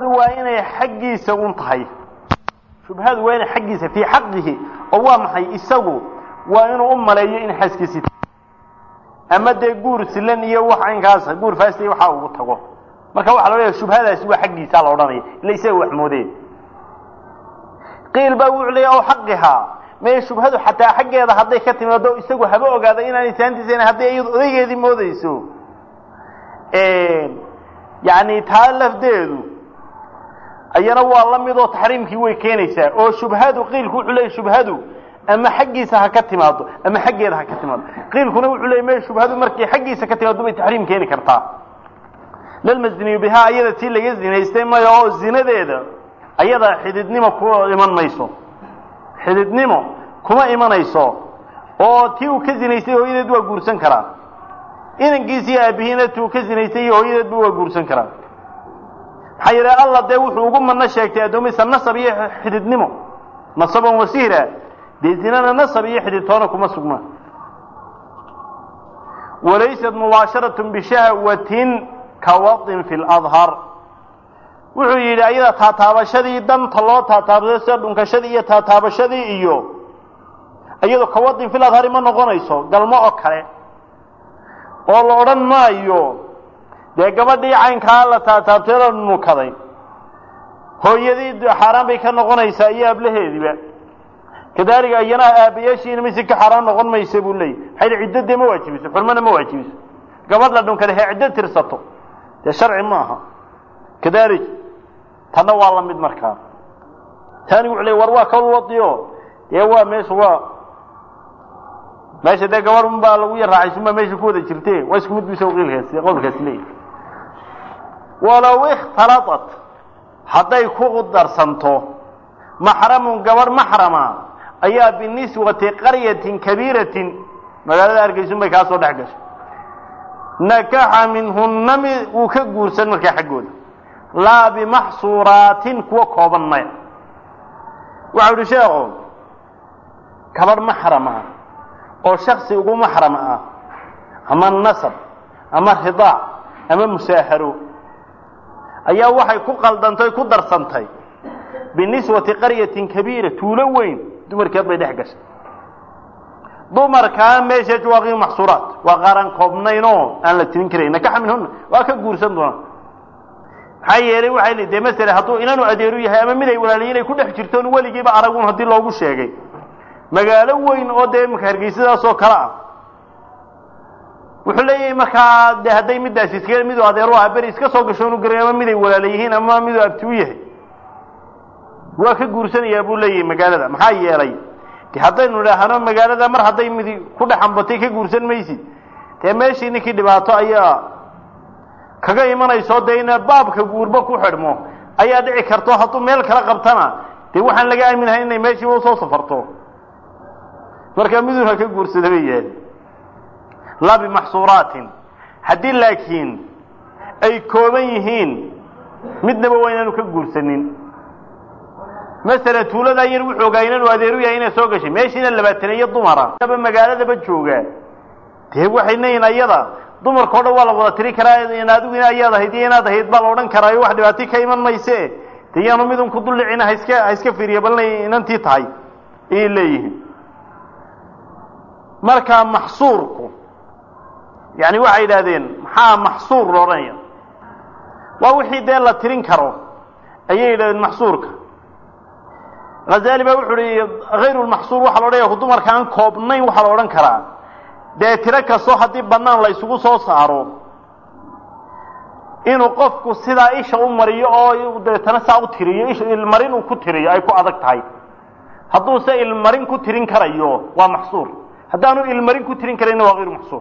shubhadu waa inay xaggiisa un tahay shubhadu waa inay xaggiisa fii xaqihi oo waa maxay isagu waa inuu u maleeyo in xaaskiisii ama dee guur silan iyo wax aynkaas guur faasiy waxa ugu tago marka waxaa la leeyahay shubhadaasi waa xaggiisa la odhanaya ila isaga wax moodeen qiil baa wuxuu leeyahay oo xaqihaa mee shubhadu xataa xaggeeda hadday ka timaado isagu haba ogaada inaanay saantiisa hadday iyadu odaygeedii moodayso yani taa lafdeedu ayana waa la mid oo taxriimkii way keenaysaa oo shubhadu qiilku wuxuu leeyahy shubhadu ama xaggiisa ha ka timaado ama xaggeeda ha ka timaado qiilkuna wuxuu leeyay me shubhadu markay xaggiisa ka timaado bay taxriim keeni kartaa lalmasniyu bihaa ayada tii laga zinaystay maya oo zinadeeda ayada xididnimo ku iman mayso xididnimo kuma imanayso oo tii uu ka zinaystay hooyadeed waa guursan karaa inankiisiiyo aabihiina tii uu ka zinaystay iyo hooyadeedba waa guursan karaa maxaa yeele alla dee wuxuu ugu madno sheegtay addoomihiisa nasab iyo xididnimo nasaban wasiira dee zinana nasab iyo xididtoona kuma sugmaan walaysat mubaasharat bishahwatin kawadin fi ladhar wuxuu yidhi ayada taataabashadii danta loo taataabsado sida dhunkashadii iyo taataabashadii iyo iyado kawadin fil adhari ma noqonayso galmo oo kale oo la odhan maayo dee gabadhii caynkaa la taataabtay la nukaday hooyadii xaaraan bay ka noqonaysaa iyo ablaheediba kadalika iyana aabayaashiina mise ka xaaraan noqon maysa buu leeyay maxay ciddo dee ma waajibiso xurmana ma waajibiso gabadh la dhunkaday hee ciddo tirsato dee sharci ma aha kadalik tanna waa la mid markaa taani wuxuu leey war waa kawl wadiyo dee waa meesha waa meesha dee gabadh un baa lagu yar raacaysun baa meesha ku wada jirte waa isku mid bisa qiilkaasi qowlkaasi leeyahy walow ikhtalatat hadday ku darsanto maxramun gabadh maxrama ayaa biniswati qaryatin kabiiratin magaalada hargeysun bay kaa soo dhex gashay nakaxa minhunna mi wuu ka guursan markaa xaggooda laa bimaxsuuraatin kuwa kooban maya waxau idhi sheekhu gabadh maxram ah oo shaksi ugu maxram ah ama nasab ama ridaac ama musaaharo ayaa waxay ku qaldantay ku darsantay biniswati qaryatin kabiira tuulo weyn dumarkeed bay dhex gashay dumarkaa meesha waa qiim maxsuuraat waa qaaran koobnaynoo aan la tirin karayn nakaxa minhuna waa ka guursan doonaa maxaa yeelay waxay li dee masele hadduu inanu adeeru yahay ama mid ay walaaliyiin ay ku dhex jirtoon weligiiba aragun haddii loogu sheegay magaalo weyn oo dee imaka hargeysadaas oo kale ah wuxuu leeyahay markaa de hadday middaasi iska midu adeeru ah beri iska soo gasho inu garay ama mid ay walaala yihiin ama miduu abti u yahay waa ka guursanayaa buu leeyahay magaalada maxaa yeelay de haddaynu idhaahno magaalada mar hadday midi ku dhex ambatay ka guursan maysid dee meeshii ninkii dhibaato ayaa kaga imanayso dee ina baabka guurba ku xidhmo ayaa dhici karto hadduu meel kala qabtana dee waxaan laga aaminahay inay meeshiiba usoo safarto marka midun ha ka guursada bay yahay laa bimaxsuuraatin haddii laakiin ay kooban yihiin midnaba waa inaanu ka guursanin masala tuuladaa yar wuxuu ogaa inanu adeeru yahay inay soo gashay meeshiina labaataneeyo dumara aba magaaladaba joogaa dee waxay leeyihin ayada dumarka o dhan waa la wada tiri karaa in adigu ina ayaad ahayd iyo inaad ahayd baa la odhan karaayo wax dhibaati ka iman mayse de yaanu midun ku duldhicina haiska ha iska fiiriya bal inay inantii tahay ayay leeyihiin markaa maxsuurku yani waxay yidhahdeen maxaa maxsuur la odhanaya waa wixii dee la tirin karo ayay yidhahdeen maxsuurka hazali baa wuxu uhi hayru lmaxsuur waxaa la odhanaya dumarka aan koobnayn waxaa la odhan karaa dee tiro kastoo haddii bannaan la isugu soo saaro inuu qofku sidaa isha u mariyo oo deetana saa u tiriyo isha ilmarin uu ku tiriyo ay ku adag tahay hadduu se ilmarin ku tirin karayo waa maxsuur haddaanu ilmarin ku tirin karayna waa hayru maxsuur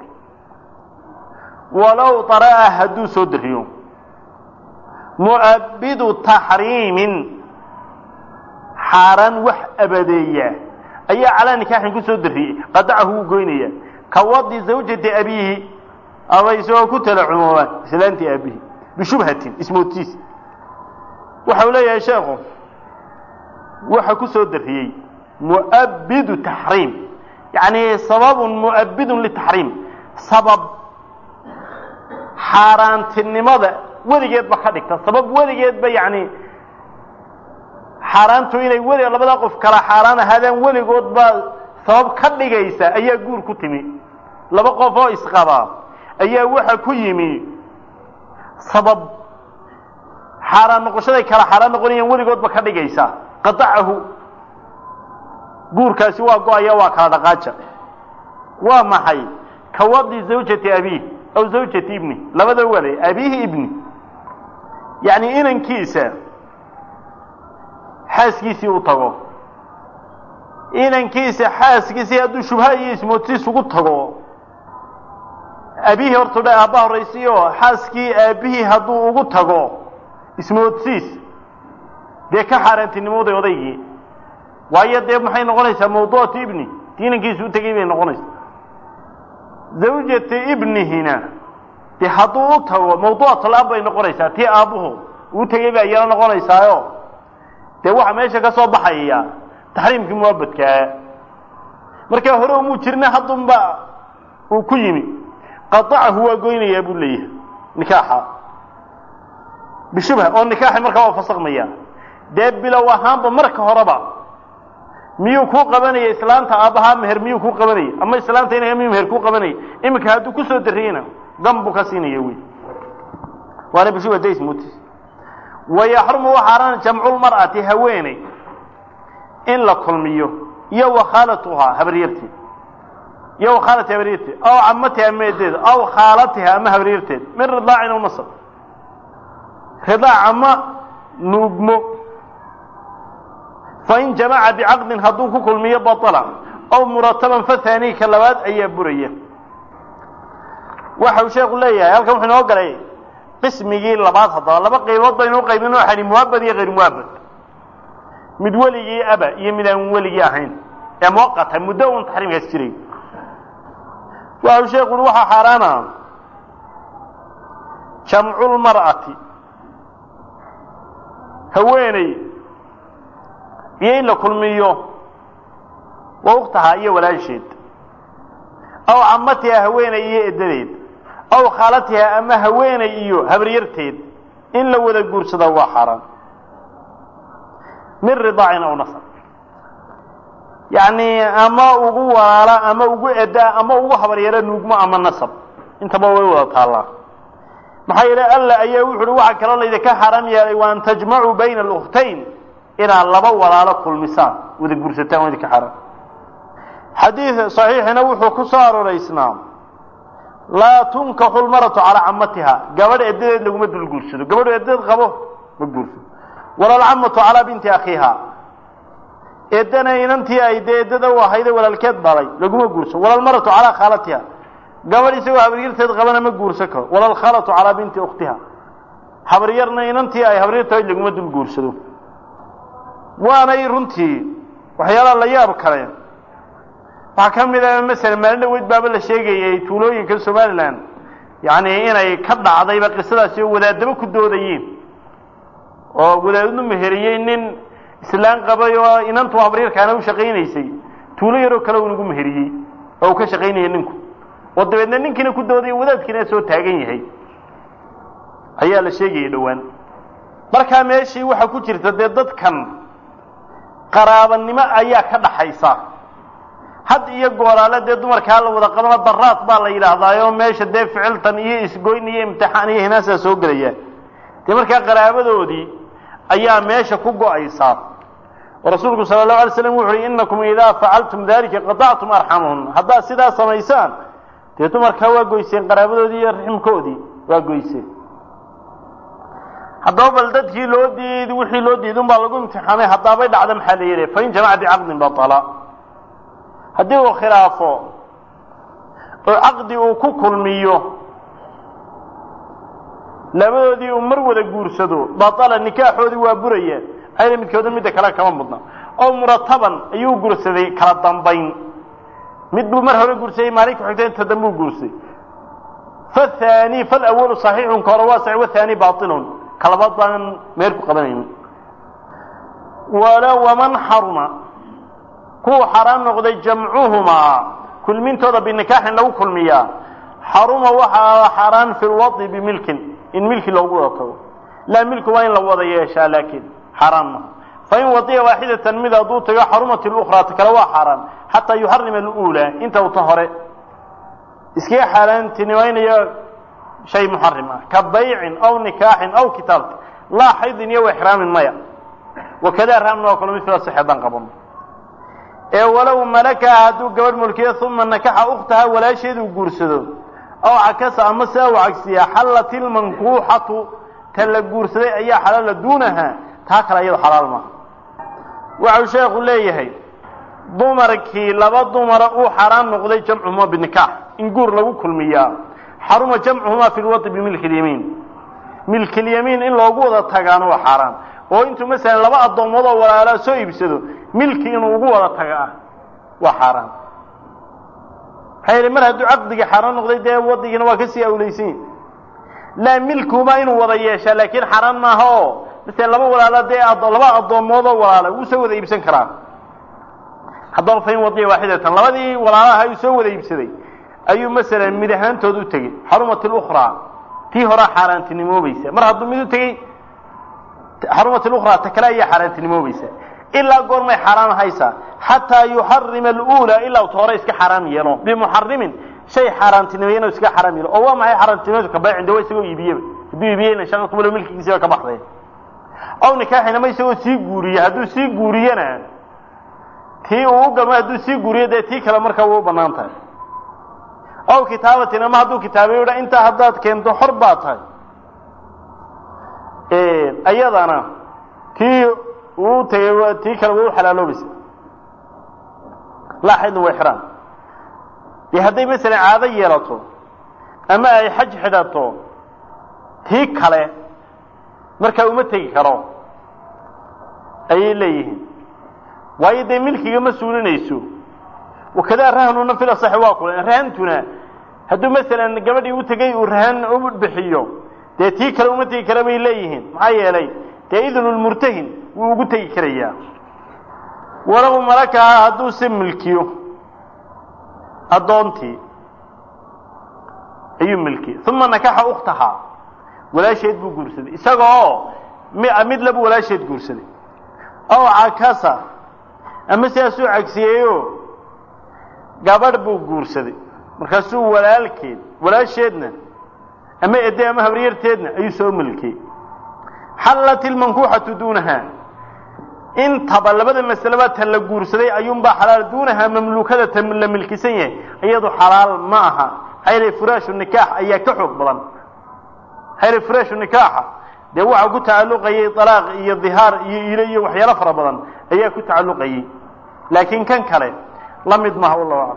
walow dara'a hadduu soo dariyo mu'abbidu taxriimin xaaraan wax abadeeya ayaa calaa nikaaxin ku soo dariyey qadacahu wuu goynaya ka wadi zawjati abiihi ama isagoo ku tala cumoobaan islaantii aabihi bishubhatin ismoodtiis waxau leeyahay sheekhu waxa ku soo dariyey mu'abbidu taxriim yacni sababun mu'abbidun litaxriim sabab xaaraantinimada weligeedba ka dhigta sabab weligeedba yacni xaaraantu inay weli labada qof kala xaaraan ahaadaan weligoodba sabab ka dhigaysa ayaa guur ku timi laba qof oo isqabaa ayaa waxa ku yimi sabab xaaraan noqoshaday kala xaaraan noqonayaan weligoodba ka dhigaysa qadacahu guurkaasi waa go-aya waa kala dhaqaaja waa maxay kawadi zawjati abiih aw zawjati ibni labada wale abiihi ibni yacni inankiisa xaaskiisii u tago inankiisa xaaskiisii hadduu shubha iyo ismoodsiis ugu tago aabihii horta dha aabba horraysiyo xaaskii aabbihii hadduu ugu tago ismoodsiis dee ka xaaraantinimooday odaygii waayo dee maxay noqonaysaa mawduucatu ibni inankiisa u tegay bay noqonaysaa zawjata ibnihina dee hadduu u tago mawduucatulaab bay noqonaysaa tii aabbuhu uu tegey baa iyana noqonaysaayo dee waxa meesha ka soo baxaya taxriimkii muwaabadkaa markaa hore umuu jirna haddunba uu ku yimi qadacahu waa goynayaa buu leeyahay nikaaxa bishubha oo nikaaxi markaa waa fasakmaya dee bilow ahaanba marka horeba miyuu kuu qabanaya islaanta aabbahaa meher miyuu kuu qabanaya ama islaanta inaga miyuu meher kuu qabanaya iminka hadduu kusoo dariyeyna gam buu ka siinaya wey waana bishubha daysmutis wayaxrumu waxaaran jamculmar'ati haweeney in la kulmiyo iyo wakhaalatuhaa habaryarteed iyo wakhaalati habaryarteed aw camatiha ama edeed aw khaalatiha ama habaryarteed min ridaacin aw nasab ridaac ama nuugmo fain jamaca bicaqdin hadduu ku kulmiyo baطla aw murataban fahaani ka labaad ayaa buraya waxa uu sheeku leeyahay halkan wuxuu inoo galay qismigii labaad haddaba laba qaybood baynu uqaybin waxani muwaabad iyo hayr muwaabad mid weligii aba iyo mid aan weligii ahayn ee muwaqata muddo un taxriimkaas jiray waxa uu sheeku ui waxaa xaaraana jamculmar'ati haweeney iyo in la kulmiyo wa uktahaa iyo walaasheed aw camatiha haweeney iyo edadeed aw khaalatiha ama haweeney iyo habaryarteed in la wada guursada waa xaaraan min ridaacin aw nasab yacni ama ugu walaala ama ugu edaa ama ugu habaryaro nuugmo ama nasab intaba way wada taallaa maxaa yeele alla ayaa wuxu uhi waxaa kaloo laydinka xaaraam yeelay wa an tajmacuu bayna alukhtayn inaad laba walaalo kulmisaan wada guursataan waa idinka xaaraam xadiid saxiixina wuxuu ku soo aroraysnaa laa tunkaxu lmaratu calaa camatiha gabadh edadeed laguma dul guursado gabadhu edadeed qabo ma guursado wala alcamatu calaa binti akhiiha eedana inantii ay dee eddada u ahayde walaalkeed dhalay laguma guurso wala almaratu calaa khaalatiha gabadh isagoo habaryarteed qabana ma guursan karo wala alkhaalatu calaa binti ukhtiha habaryarna inantii ay habaryartahayd laguma dul guursado waanay runtii waxyaalaha la yaab kale waxaa ka mid a masala maalin dhaweyd baaba la sheegayay tuulooyinka somalilan yacni inay ka dhacdayba qisadaasi oo wadaadaba ku doodayeen oo wadaadnu meheriyey nin islaan qabay oo inantu habaryarkaana u shaqaynaysay tuulo yaroo kale uu nagu meheriyey oo uu ka shaqaynayay ninku oo dabeedna ninkiina ku doodaya wadaadkiina soo taagan yahay ayaa la sheegayay dhowaan markaa meeshii waxaa ku jirta dee dadkan qaraabanimo ayaa ka dhaxaysa had iyo gooraale dee dumarkaa la wada qabana daraad baa la yidhaahdaayo meesha dee ficiltan iyo isgoyn iyo imtixaan iyo hinaasaa soo gelaya dee markaa qaraabadoodii ayaa meesha ku go-aysaa oo rasuulku sala allahu alay slam wuxu uhi innakum idaa facaltum dalika qatactum arxamahun haddaad sidaa samaysaan dee dumarkaa waa goyseen qaraabadoodii iyo raximkoodii waa goyseen haddaba bal dadkii loo diid wixii loo diid un baa lagu imtixaamay haddaabay dhacda maxaa la yidhi fain jamaca bicaqdin batala haddii uu khilaafo oo caqdi uu ku kulmiyo labadoodii uu mar wada guursado batala nikaaxoodii waa buraya ayna midkooda midda kale kama mudna oo murataban ayuu guursaday kala dambayn mid buu mar hore guursaday maalin ku xigta inta dambe uu guursaday fathani falawalu saxiixun ka hore waa sax wathani bailun kalabaad baan meer ku qabanaynin wala waman xaruma kuwa xaaraan noqday jamcuhumaa kulmintooda binikaaxin lagu kulmiyaa xaruma waxaa xaaraan fi lwadi bimilkin in milki loogu wada tago laa milku waa in la wada yeeshaa laakiin xaaraan maha fain wadiya waaxidatan mid hadduu tago xarumat اlukraa ta kale waa xaaraan xataa yuxarima alula inta uta hore iskaga xaaraantinimaynayo shay muxarim ah ka baycin aw nikaaxin aw kitaabti laa xaydin iyo exraamin maya wakada raamna waa kalo mila sexeedaan qabano ee walow malakaha hadduu gabadh mulkiyo uma nakaxa ukhtaha walaasheeduu guursado aw cakasa ama sidaa u cagsiyaa xallat ilmankuuxatu ta la guursaday ayaa xalaala duunaha taa kale iyado xalaal maaha waxau sheekhu leeyahay dumarkii laba dumara uu xaaraan noqday jamcuhuma binikaax in guur lagu kulmiyaa xaruma jamcuhumaa fi lwadi bimilki lyamiin milkilyamiin in loogu wada tagaana waa xaaraan oo intuu masalan laba addoomood oo walaalaa soo iibsado milki inuu ugu wada taga ah waa xaaraan maxaa yeele mar hadduu caqdigii xaaraan noqday dee wadigiina waa kasii awleysanyi laa milkuba inuu wada yeeshaa laakiin xaaraan maaha oo masalan laba walaala dee laba addoomood oo walaala wuu soo wada iibsan karaa haddaba fain wadiya waaxidatan labadii walaalaha uu soo wada iibsaday ayuu masalan mid ahaantood u tegey xarumat اlukraa tii horaa xaaraantinimoobaysa mar hadduu mid u tegey xarumat اlukraa ta kale ayaa xaaraantinimoobaysa ilaa goormay xaaraan haysaa xataa yuxarima alula ilaa ta hore iska xaaraam yeelo bimuxarimin shay xaaraantinimeeyana iska xaaraam yeelo oo waa maxay xaaraantinimadu ka baycin de waa isagoo iibiyeba hadduu iibiyeyna shan qublo milkigiisiba ka baxday aw nikaaxin ama isagoo sii guuriye hadduu sii guuriyena tii uu u gamo hadduu sii guuriyo dee tii kale markaa way u banaan tahay aw kitaabatin ama hadduu kitaabayo dha intaa haddaad keento xor baa tahay ayadana tii uu tegay tii kale way u xalaaloobaysa laa xaydna way xiraan dee hadday masalan caado yeelato ama ay xaj xidhato tii kale markaa uma tegi karo ayay leeyihiin waayo dee milkiga ma suulinayso wakadaa rahnuna fil asaxi waa kule rahantuna hadduu masalan gabadhii u tegay uu rahan u bixiyo dee tii kale uma tegi kara bay leeyihiin maxaa yeelay dee idnu lmurtahin wuu ugu tegi karayaa walow malakaha hadduu se milkiyo addoontii ayuu milkiyey uma nakaxa ukhtahaa walaasheed buu guursaday isaga oo mid labu walaasheed guursaday aw cakasa ama sidaasuu cagsiyeeyo gabadh buu guursaday markaasuu walaalkeed walaasheedna ama ede ama habaryarteedna ayuu soo milkiyey xallat ilmankuuxatu duunaha intaba labada masaleba ta la guursaday ayuunbaa xalaal duunaha mamluukada ta la milkisan yahay iyadu xalaal ma aha xayla furaashu nikaax ayaa ka xoog badan xayla furaashu nikaaxa dee waxaa ku tacalluqayay alaaq iyo dihaar iyo ilo iyo waxyaalo fara badan ayaa ku tacalluqayay laakiin kan kale la mid maha wallahu aclam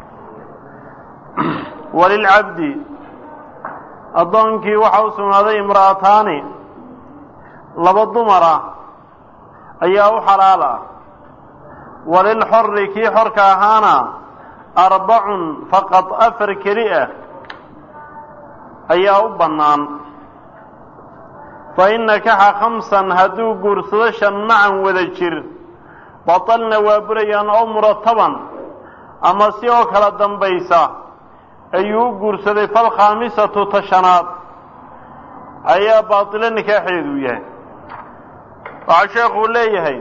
walilcabdi addoonkii waxaa u sugnaaday imra'ataani laba dumara ayaa u xalaal ah walilxori kii xorka ahaana arbacun faqad afar keli ah ayaa u bannaan fain nakaxa khamsan hadduu guursado shan macan wada jir batalna waa burayaan oo murataban ama si oo kala dambaysa ayuu u guursaday falkhaamisatu tashanaad ayaa baatilo nikaaxeedu yahay waxaa sheekuu leeyahay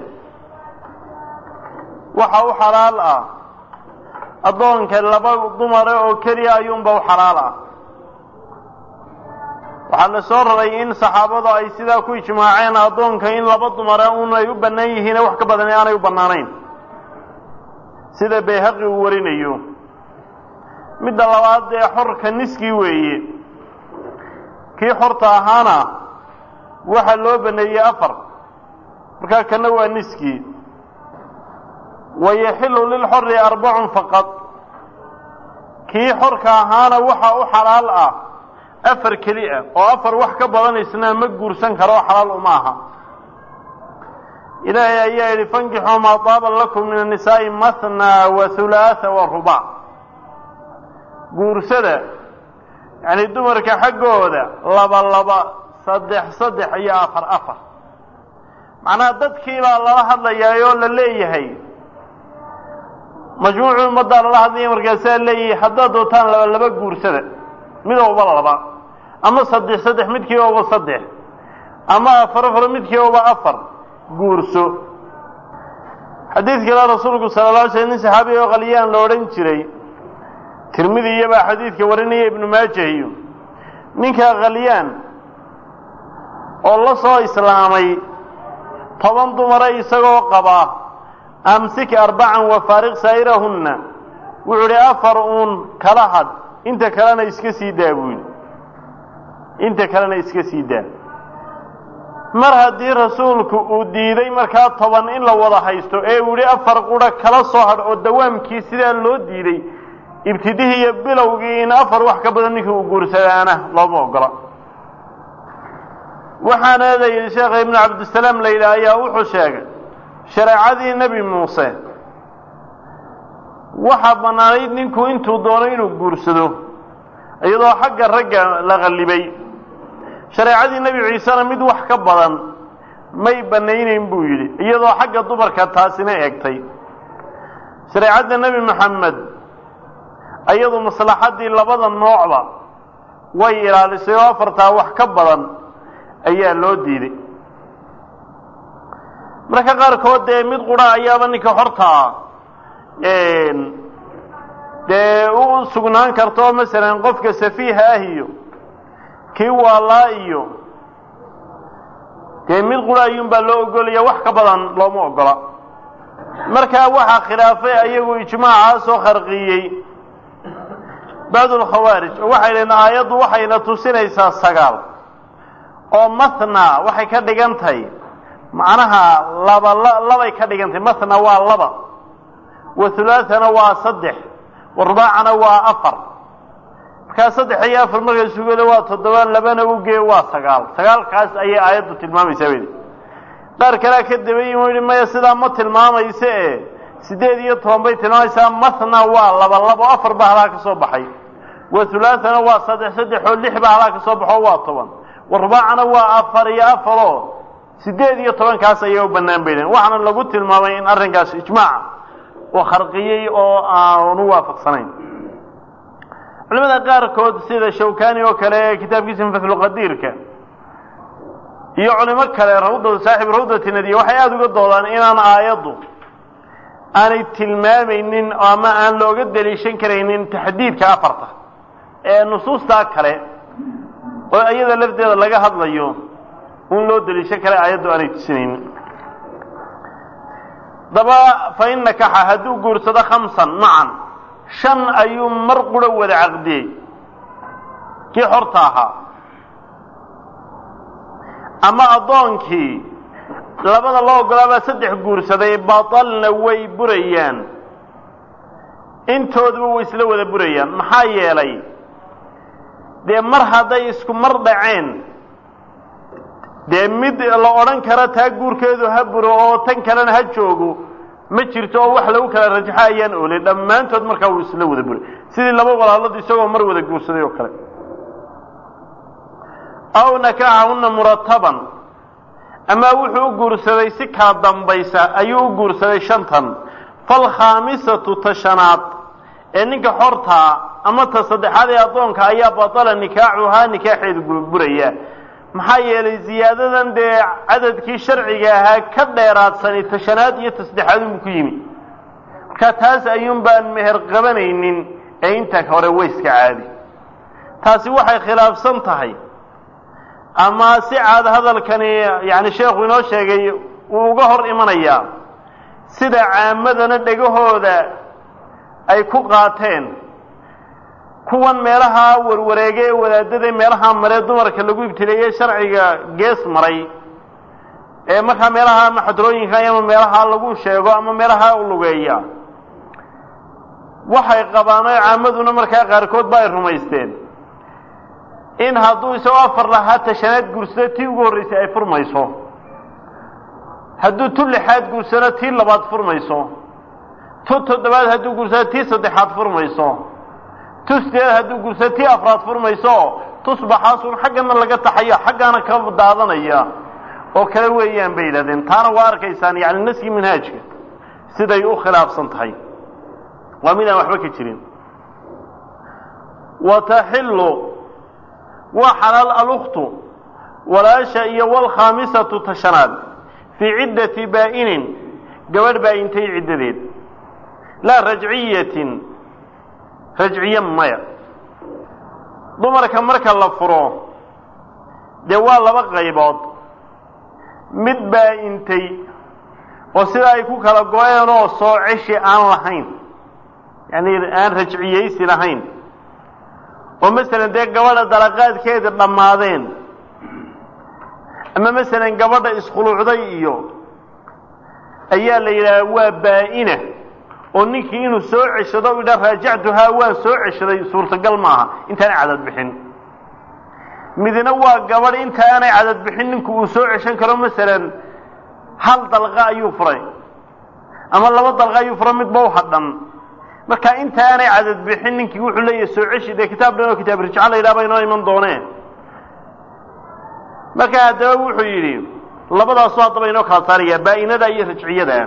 waxa u xalaal ah addoonka laba dumare oo keliya ayuunba u xalaal ah waxaa la soo raray in saxaabadu ay sidaa ku ijmaaceen addoonka in laba dumare un ay u bannaan yihiine wax ka badan aanay u bannaanayn sida bayhaqi uu warinayo midda labaad dee xorka niskii weeye kii xorta ahaana waxaa loo baneeyey afar markaa kana waa niskii wayaxilu lilxori arbacun faqad kii xorka ahaana waxa u xalaal ah afar keli ah oo afar wax ka badan isna ma guursan karo oo xalaal uma aha ilaahay ayaa yidhi fankixuu maa taaba lakum min annisaa'i mathna wa hulaatha wa rubac guursada yacni dumarka xaggooda laba laba saddex saddex iyo afar afar macnaha dadkii baa lala hadlayaa oo la leeyahay majmuucu ummaddaa lala hadlaya markaasaa leeyahay haddaad dootaan laba laba guursada midowba laba ama saddex saddex midkii oba saddex ama afar afar midkii oba afar guurso xadiid kale rasuulku sala la alay slam nin saxaabiga oo qalyaan la odhan jiray tirmidi iyobaa xadiidka warinaya ibnu maajah iyo ninka khalyaan oo la soo islaamay toban dumara isagoo qaba amsik arbacan wa faariq saa'irahunna wuxuu idhi afar uun kala had inta kalena iska sii daa buu yidhi inta kalena iska sii daa mar haddii rasuulku uu diiday markaa toban in la wada haysto ee uu yidhi afar qura kala soo hadh oo dawaamkii sidaa loo diiday ibtidihii iyo bilowgii in afar wax ka badan ninkii uu guursadaana looma ogola waxaana la yidhi sheekha ibnu cabdisalaam la yidhaah ayaa wuxuu sheegay shareecadii nebi muuse waxaa bannaanayd ninku intuu doono inuu guursado iyadoo xagga ragga la qallibay shareecadii nebi ciisena mid wax ka badan may bannaynayn buu yidhi iyadoo xagga dumarka taasina eegtay shareecadda nebi maxamed iyadu maslaxaddii labada noocba way ilaalisay oo afartaa wax ka badan ayaa loo diiday marka qaarkood dee mid qura ayaaba ninka hortaa dee u sugnaan karto masalan qofka safiiha ah iyo kii waalaa iyo dee mid qura ayuunbaa loo ogolaya wax ka badan looma ogola markaa waxaa khilaafay ayagu ijmaacaasoo kharqiyey bacdu lkhawaarij oo waxay dhaheen aayaddu waxayna tusinaysaa sagaal oo mathna waxay ka dhigan tahay macnaha laba labay ka dhigan tahay mathna waa laba wa hulaathana waa saddex wa rubaacana waa afar markaa saddex iyo afar markay sugada waa toddoba labana ugee waa sagaal sagaalkaas ayay aayaddu tilmaamaysaa bay qaar kalea ka dabayin u yihi maya sidaa ma tilmaamayse e siddeed iyo toban bay tilmaamaysaa mathna waa laba labo afar baa halaa ka soo baxay wa hulaathana waa saddex saddex oo lix baa halaa ka soo baxo waa toban wa rubaacana waa afar iyo afaroo siddeed iyo tobankaas ayay u bannaan baydeen waxaana lagu tilmaamay in arrinkaas ijmaaca oo kharqiyey oo aanu waafaqsanayn culimada qaarkood sida shawkani oo kale ee kitaabkiisa maflulqadiirka iyo culimo kale rawda saaxib rawdati nadiya waxay aada uga doodaan inaan aayaddu aanay tilmaamaynin ama aan looga daliishan karaynin taxdiidka afarta ee nusuustaa kale oo iyada lafteeda laga hadlayo un loo daliishan kara aayaddu aanay tusinaynin daba fa in nakaxa hadduu guursado khamsan macan shan ayuu mar quro wada caqdiyey kii xorta ahaa ama addoonkii labada loo ogolaabaa saddex guursaday batalna way burayaan intooduba way isla wada burayaan maxaa yeelay dee mar hadday isku mar dhaceen dee mid la odhan karo taa guurkeedu ha buro oo tan kalena ha joogo ma jirto oo wax lagu kala rajaxo ayaan oolay dhammaantood markaa wuu isla wada buray sidii laba walaaladu isagoo mar wada guursaday oo kale aw nakaxahunna murataban ama wuxuu u guursaday si kaa dambaysa ayuu u guursaday shantan falkhaamisatu tashanaad ee ninka xortaa ama ta saddexaad ee addoonka ayaa batala nikaaxuhaa nikaaxeedu buraya maxaa yeelay ziyaadadan dee cadadkii sharciga ahaa ka dheeraadsani tashanaad iyo tasaddexaad unbu ku yimi marka taas ayuun baan meher qabanaynin ee inta hore wayska caadi taasi waxay khilaafsan tahay ama si caad hadalkani yani sheekhu inoo sheegay wuu uga hor imanayaa sida caamadana dhegahooda ay ku qaateen kuwan meelaha warwareege ee wadaadada meelaha maree dumarka lagu ibtileeyey sharciga gees maray ee markaa meelaha ama xadrooyinka ama meelaha lagu sheego ama meelaha lugeeya waxay qabaan oo caamaduna markaa qaarkood ba ay rumaysteen in hadduu isagoo afar lahaa tashanaad guursado tii ugu horreysay ay furmayso hadduu tu lixaad guursado tii labaad furmayso tu toddobaad hadduu guursado tii saddexaad furmayso tu sideed hadduu guursado tii afraad furmayso tusbaxaasun xaggana laga taxaya xaggaana ka daadanaya oo kale weeyaan bay yidhahdeen taana waa arkaysaan yani naskii manhaajka siday u khilaafsan tahay waa mid aan waxba ka jirin wa taxillu waa xalaal aluktu walaasha iyo walkhaamisatu tashanaad fii ciddati baa'inin gabadh baa'intay ciddadeed laa rajciyatin rajciye maya dumarka marka la furo dee waa laba qaybood mid baa'intay oo sida ay ku kala go-een oo soo ceshi aan lahayn yacni aan rajciyeysi lahayn oo masalan dee gabadha dalaqaadkeeda dhammaadeen ama masalan gabadha iskhuluucday iyo ayaa la yidhaha waa baa'ina oo ninkii inuu soo ceshado u yidhaha raajactuhaa waan soo ceshaday suurtagal maaha intaanay cadad bixin midna waa gabadh inta aanay cadad bixin ninku uu soo ceshan karo masalan hal dalqa ayuu furay ama laba dalqa ayuu furay midba u hadhan marka inta aanay cadad bixin ninkii wuxuu leeyahay soo ceshi dee kitaab dhan oo kitaab rijca la yidhaha ba inoo iman dooneen marka haddaba wuxuu yidhi labadaasu haddaba inoo kala saaraya baa'inada iyo rajciyada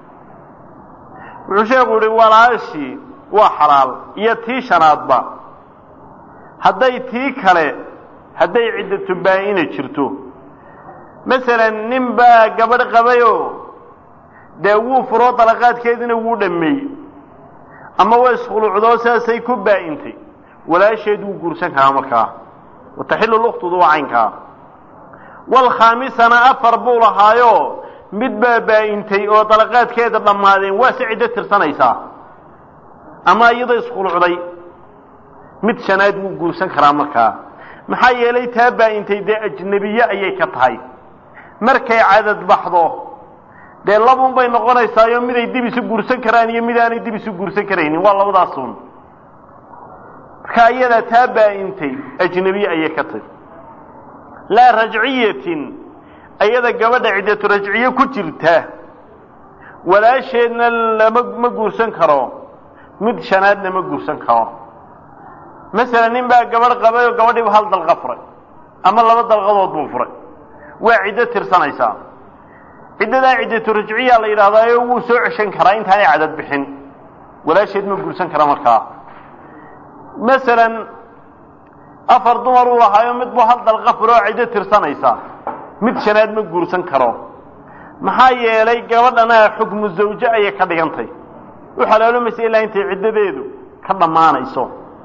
wuxuu sheekhu yihi walaashii waa xalaal iyo tii shanaadba hadday tii kale hadday ciddatu baa'ina jirto masalan nin baa gabadh qabayoo dee wuu furoo dalaqaadkeediina wuu dhammeeyey ama waa iskhuluucdoo sidaasay ku baa'intay walaasheed wuu guursan karaa markaa wataxilu lukhtudu waa caynkaa walkhaamisana afar buu lahaayo mid baa baa'intay oo dalaqaadkeeda dhammaadeen waa si ciddo tirsanaysaa ama iyadoo iskhulucday mid shanaad wuu guursan karaa markaa maxaa yeelay taa baa'intay dee ajnebiye ayay ka tahay markay cadad baxdo dee labun bay noqonaysaayo miday dib isu guursan karaan iyo mid aanay dib isu guursan karaynin waa labadaasun marka iyadaa taa baa'intay ajnebiye ayay ka tahay laa rajciyatin ayada gabadha ciddatu rajciye ku jirta walaasheedna lama ma guursan karo mid shanaadna ma guursan karo masalan nin baa gabadh qabay oo gabadhiiba hal dalqa furay ama laba dalqadood buu furay waa ciddo tirsanaysaa ciddadaa ciddatu rajciya la yidhahdaayo wuu soo ceshan karaa intaanay cadad bixin walaasheed ma guursan kara markaa masalan afar dumar uu lahaayo mid buu hal dalqa furo oo ciddo tirsanaysaa mid shanaad ma guursan karo maxaa yeelay gabadhana xukmu zawje ayay ka dhigantay u xalaalomaysa ilaa intay ciddadeedu ka dhammaanayso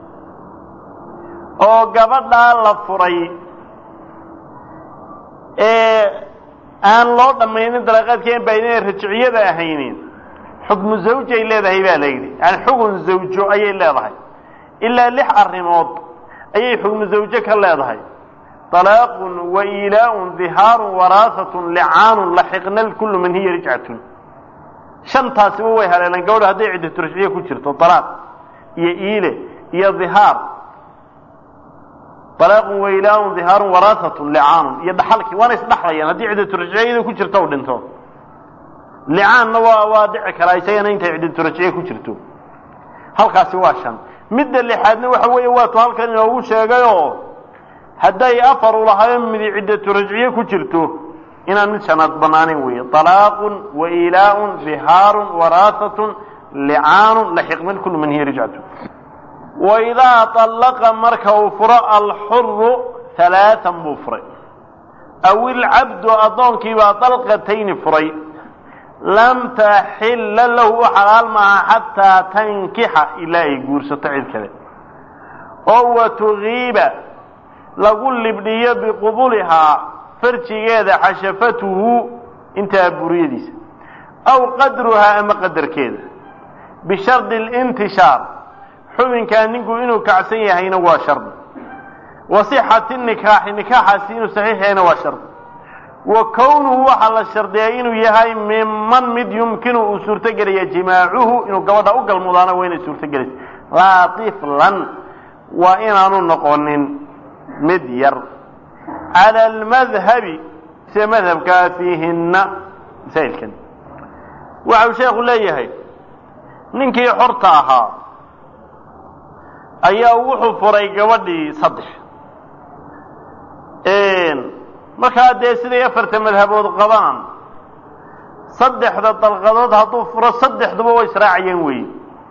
oo gabadhaa la furay ee aan loo dhammaynin dalaqaadkeen baa inay rajciyada ahaynin xukmu zawjay leedahay baa la yidhi yani xugun zawjo ayay leedahay ilaa lix arrimood ayay xukmu zawje ka leedahay طلاaq وإilاء ظihاar وarاaثة لcaan laxiqna kul man hiya rجcaة شhantaasiba way haleeleen gabadho hadday ciddatu rajciye ku jirto طalaaq iyo iile iyo ظihaar طalaaq وإilاء ظihاar وarاaثaة لcaan iyo dhaxalkii waana isdhaxlayaan haddii ciddatu rajciyada ku jirto u dhinto licaanna waa waa dhici karaa isagana intay ciddatu rajciye ku jirto halkaasi waa shan midda lixaadna waxa weeye waatu halkan inoogu sheegayo hadday afar u lahayo midi ciddatu rajciye ku jirto inaan mid shanaad bannaaneyn weeye طalaaqun wailaaءun bihaarun waraahatun licaanun laxiqman kulu man hiya rijcatu waidaa طallaqa marka uu furo alxuru halaaan buu furay aw ilcabdu addoonkiibaa dalqatayni furay lam taxilla lahu u xalaal maaha xataa tankixa ilaa ay guursato cid kale oo watugiiba lagu libdhiyo biqubulihaa farjigeeda xashafatuhu intaa buriyadiisa aw qadruhaa ama qadarkeeda bishardi اlintishaar xubinkaa ninku inuu kacsan yahayna waa shardi wa sixati nikaaxi nikaaxaasi inuu saxiix yahayna waa shardi wa kownuhu waxaa la shardiyaa inuu yahay miman mid yumkinu uu suurtogelaya jimaacuhu inuu gabadha u galmudaana waa inay suurtogelaysa laa tiflan waa inaanu noqonin mid yar cala almadhabi sida madhabkaa fiihinna masaa'ilkan waxa uu sheekhu leeyahay ninkii xorta ahaa ayaa wuxuu furay gabadhii saddex markaa dee siday afarta madhabood qabaan saddexda dalqadood hadduu furo saddexduba way israacayeen weeye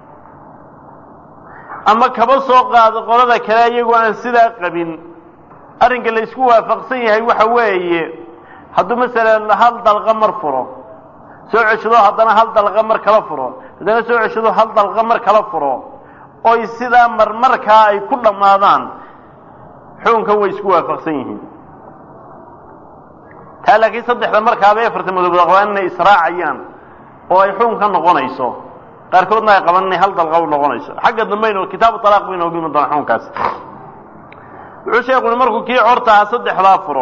ama kaba soo qaado qolada kale iyagoo aan sidaa qabin arrinka la isku waafaqsan yahay waxa weeye hadduu masalan hal dalqa mar furo soo ceshado haddana hal dalqa mar kala furo haddana soo ceshado hal dalqa mar kala furo oy sidaa marmarkaa ay ku dhammaadaan xukunkan way isku waafaqsan yihiin taa laakiin saddexda markaaba afarta madoobood qabaan inay israacayaan oo ay xukun ka noqonayso qaarkoodna ay qaban inay hal dalqa u noqonayso xagga dambaynu kitaabu talaaq baynu ogi iman doona xukunkaas wuxuu sheekuni markuu kii cortaha saddexdaa furo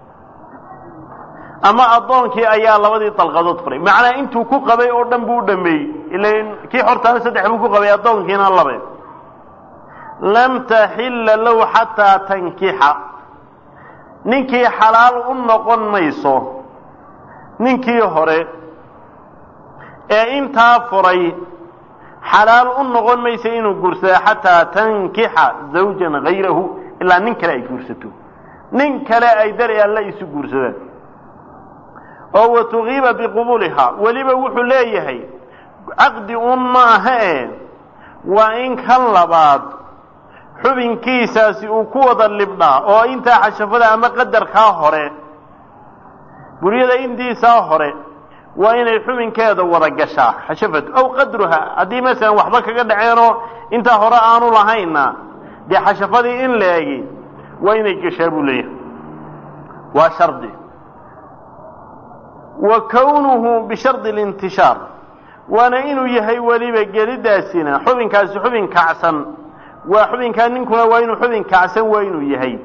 ama addoonkii ayaa labadii dalqadood furay macnaa intuu ku qabay oo dhan buu u dhameeyey ila kii xortaana saddex buu ku qabay addoonkiina labe lam taxilla lahu xataa tankixa ninkii xalaal u noqon mayso ninkii hore ee intaa furay xalaal u noqon mayso inuu guursado xataa tankixa zawjan hayrahu ilaa nin kale ay guursato nin kale ay dari alla isu guursadaan oo watugiiba biqubuulihaa weliba wuxuu leeyahay caqdi un maaha e waa in kan labaad xubinkiisaasi uu ku wada libdhaa oo intaa xashafada ama qadarkaa hore buryada intiisaa hore waa inay xubinkeeda wada gashaa xashafadu aw qadruha haddii masalan waxba kaga dhaceenoo intaa hore aanu lahaynna dee xashafadii in la egi waa inay gashaa buu leeyahay waa shardi wa kownuhu bishardi اlintishaar waana inuu yahay weliba gelidaasina xubinkaasi xubin kacsan waa xubinkaa ninkuna waa inuu xubin kacsan waa inuu yahay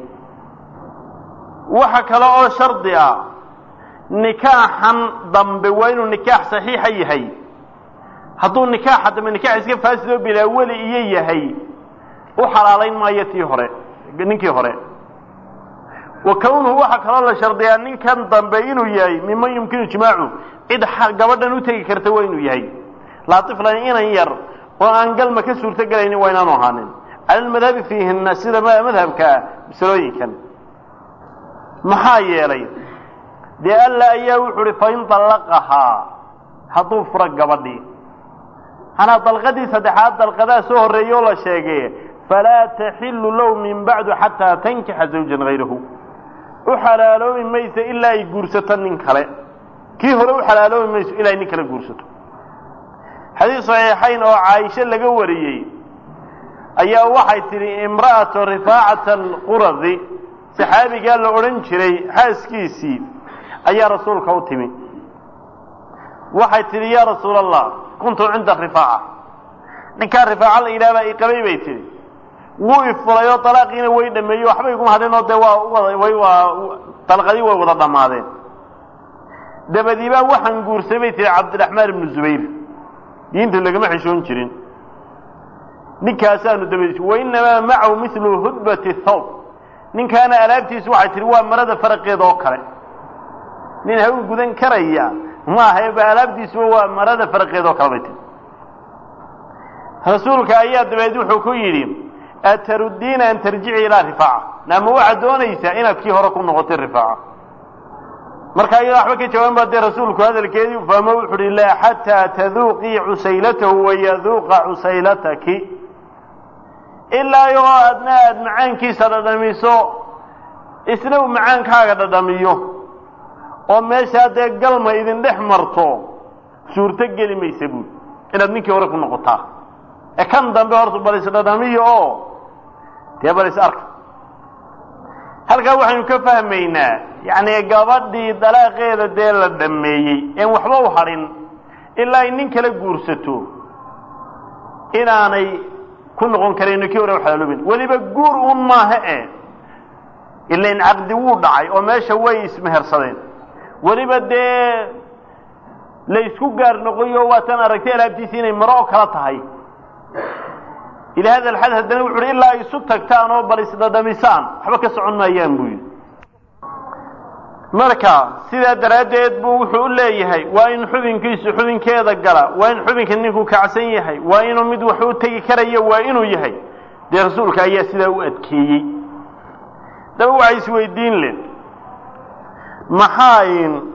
waxa kale oo shardi ah nikaaxan dambe waa inuu nikaax saxiixa yahay hadduu nikaaxa dambe nikaax iska faasidoo bilaa weli iyo yahay u xalaalayn maayo tii hore ninkii hore wa kownuhu waxaa kaloo la shardiyaa ninkan dambe inuu yahay miman yumkinu jimaacu cid gabadhan u tegi karta waa inuu yahay laaiflan inan yar oo aan galma ka suurto gelaynin waa inaanu ahaanin cala lmadhabi fiihina sida madhabkaa masalooyinkan maxaa yeelay dee alla ayaa wuxu uhi fain dallaqahaa hadduu furo gabadhii manaa dalqadii saddexaad dalqadaa soo horreeyey oo la sheegay falaa taxilu lahu min bacdu xataa tankixa zawjan hayrahu u xalaaloobi mayso ilaa ay guursato nin kale kii hore u xalaaloobi mayso ilaa ay nin kale guursato xadiis saxiixayn oo caaisho laga wariyey ayaa waxay tidhi imra'atu rifaacata alquradi saxaabigaa la odhan jiray xaaskiisii ayaa rasuulka u timi waxay tidhi yaa rasuul allah kuntu cinda rifaaca ninkaa rifaaca la yidhahbaa i qabay bay tidhi wuu ifuray oo dalaaqiina way dhameeyey waxba iguma hadhin oo dee waa way waa dalqadii way wada dhammaadeen dabadiibaa waxaan guursamay bay tihi cabdiraxmaan ibnu zubayr diinta lagama xishoon jirin ninkaasaanu dabadiis wainamaa macahu milu hudbati thawb ninkaana alaabtiisu waxay tihi waa marada faraqeeda oo kale nin hawl gudan karaya maaha ba alaabtiisuba waa marada faraqeeda oo kale bay tihi rasuulka ayaa dabeed wuxuu ku yidhi ataruddiina an tarjici ilaa rifaaca naama waxaad doonaysaa inaad kii hore ku noqotay rifaaca marka iyadoo waxba ka jawaaban baa dee rasuulku hadalkeedii fahmo wuxu uhi laa xataa taduuqii cusaylatahu wayaduuqa cusaylataki ilaa iyagoo adna aada macaankiisa dhadhamiso isna uu macaankaaga dhadhamiyo oo meeshaa dee galma idin dhex marto suurto geli maysa buuli inaad ninkii hore ku noqotaa ee kan dambe horta bal isdhadhamiyo oo dee bal is arka halkaa waxaynu ka fahmaynaa yacni gabadhii dalaaqeeda dee la dhameeyey een waxba u hadhin ilaa ay nin kala guursato inaanay ku noqon karayno kii hore waxalaaloobin weliba guur un maaha e ilain caqdi wuu dhacay oo meesha way ismehersadeen weliba dee la isku gaar noqoyo waatan aragtay alaabtiisi inay maro oo kala tahay ila hada alxad haddana wuxu uhi ilaa ay isu tagtaan oo bal isdhadhamisaan waxba ka socon maayaan buu yidhi marka sidaa daraaddeed buu wuxuu u leeyahay waa in xubinkiisu xubinkeeda gala waa in xubinka ninku kacsan yahay waa inuu mid wax u tegi karayo waa inuu yahay dee rasuulka ayaa sidaa u adkeeyey daba waxay isweydiin len maxaa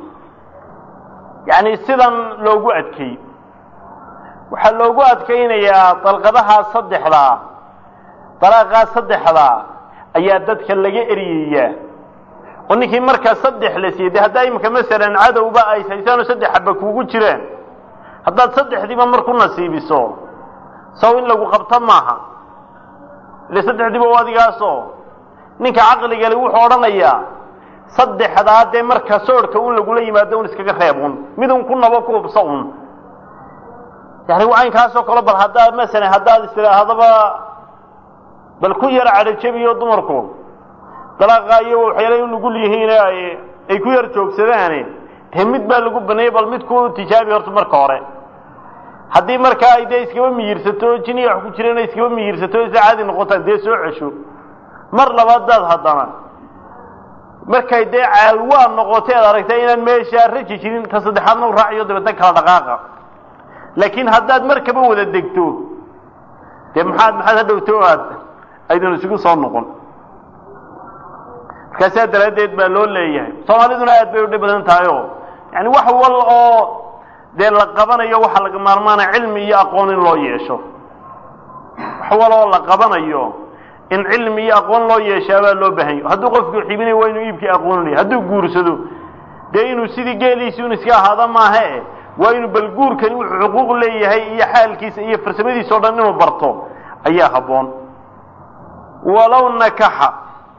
yani sidan loogu adkeeyey waxaa loogu adkaynayaa dalqadahaa saddexdaa dalaaqaa saddexdaa ayaa dadka laga eryayaa oo ninkii markaa saddex la siiyey de haddaa imika masalan cadowba ay haysaan oo saddex xaba kuugu jiraan haddaad saddexdiiba mar ku nasiibiso saw in lagu qabto maaha ile saddexdiiba u adigaasoo ninka caqligale wuxuu odhanayaa saddexdaa dee marka soodhka un lagula yimaado un iskaga reeb un mid un ku nabo ku hubso un yani caynkaasoo kale bal haddaad masalan haddaad istidhaahdaba bal ku yar cadhajabiyo dumarku dalaaqa iyo waxyaala u nugul yihiin ay ay ku yar joogsadaane dee mid baa lagu baneeyey bal mid ku tijaabi horta marka hore haddii markaa ay dee iskaba miyirsato jiniya wax ku jireen iskaba miyirsato isa caadi noqotaan dee soo cesho mar labaadaad haddana markay dee caalwaa noqotay aad aragtay inaan meeshaa raji jirin ta saddexaadna u raaciyo dabeedna kala dhaqaaqa laakiin haddaad markaba wada degto dee maxaad maxaad hadhowto aad aydan isugu soo noqon markaasaa daraaddeed baa loo leeyahay soomaaliduna aad bay udhib badan tahay oo yani wax wal oo dee la qabanayo waxaa laga maarmaana cilmi iyo aqoon in loo yeesho wax wal oo la qabanayo in cilmi iyo aqoon loo yeeshaa baa loo baahan yahy hadduu qofku xibinayo waa inuu iibkii aqoonanaya hadduu guursado dee inuu sidii geeliisi un iska ahaada maahe waa inuu bal guurkani wuxuu xuquuq leeyahay iyo xaalkiisa iyo farsamadiisa o dhan inuu barto ayaa habboon walow nakaxa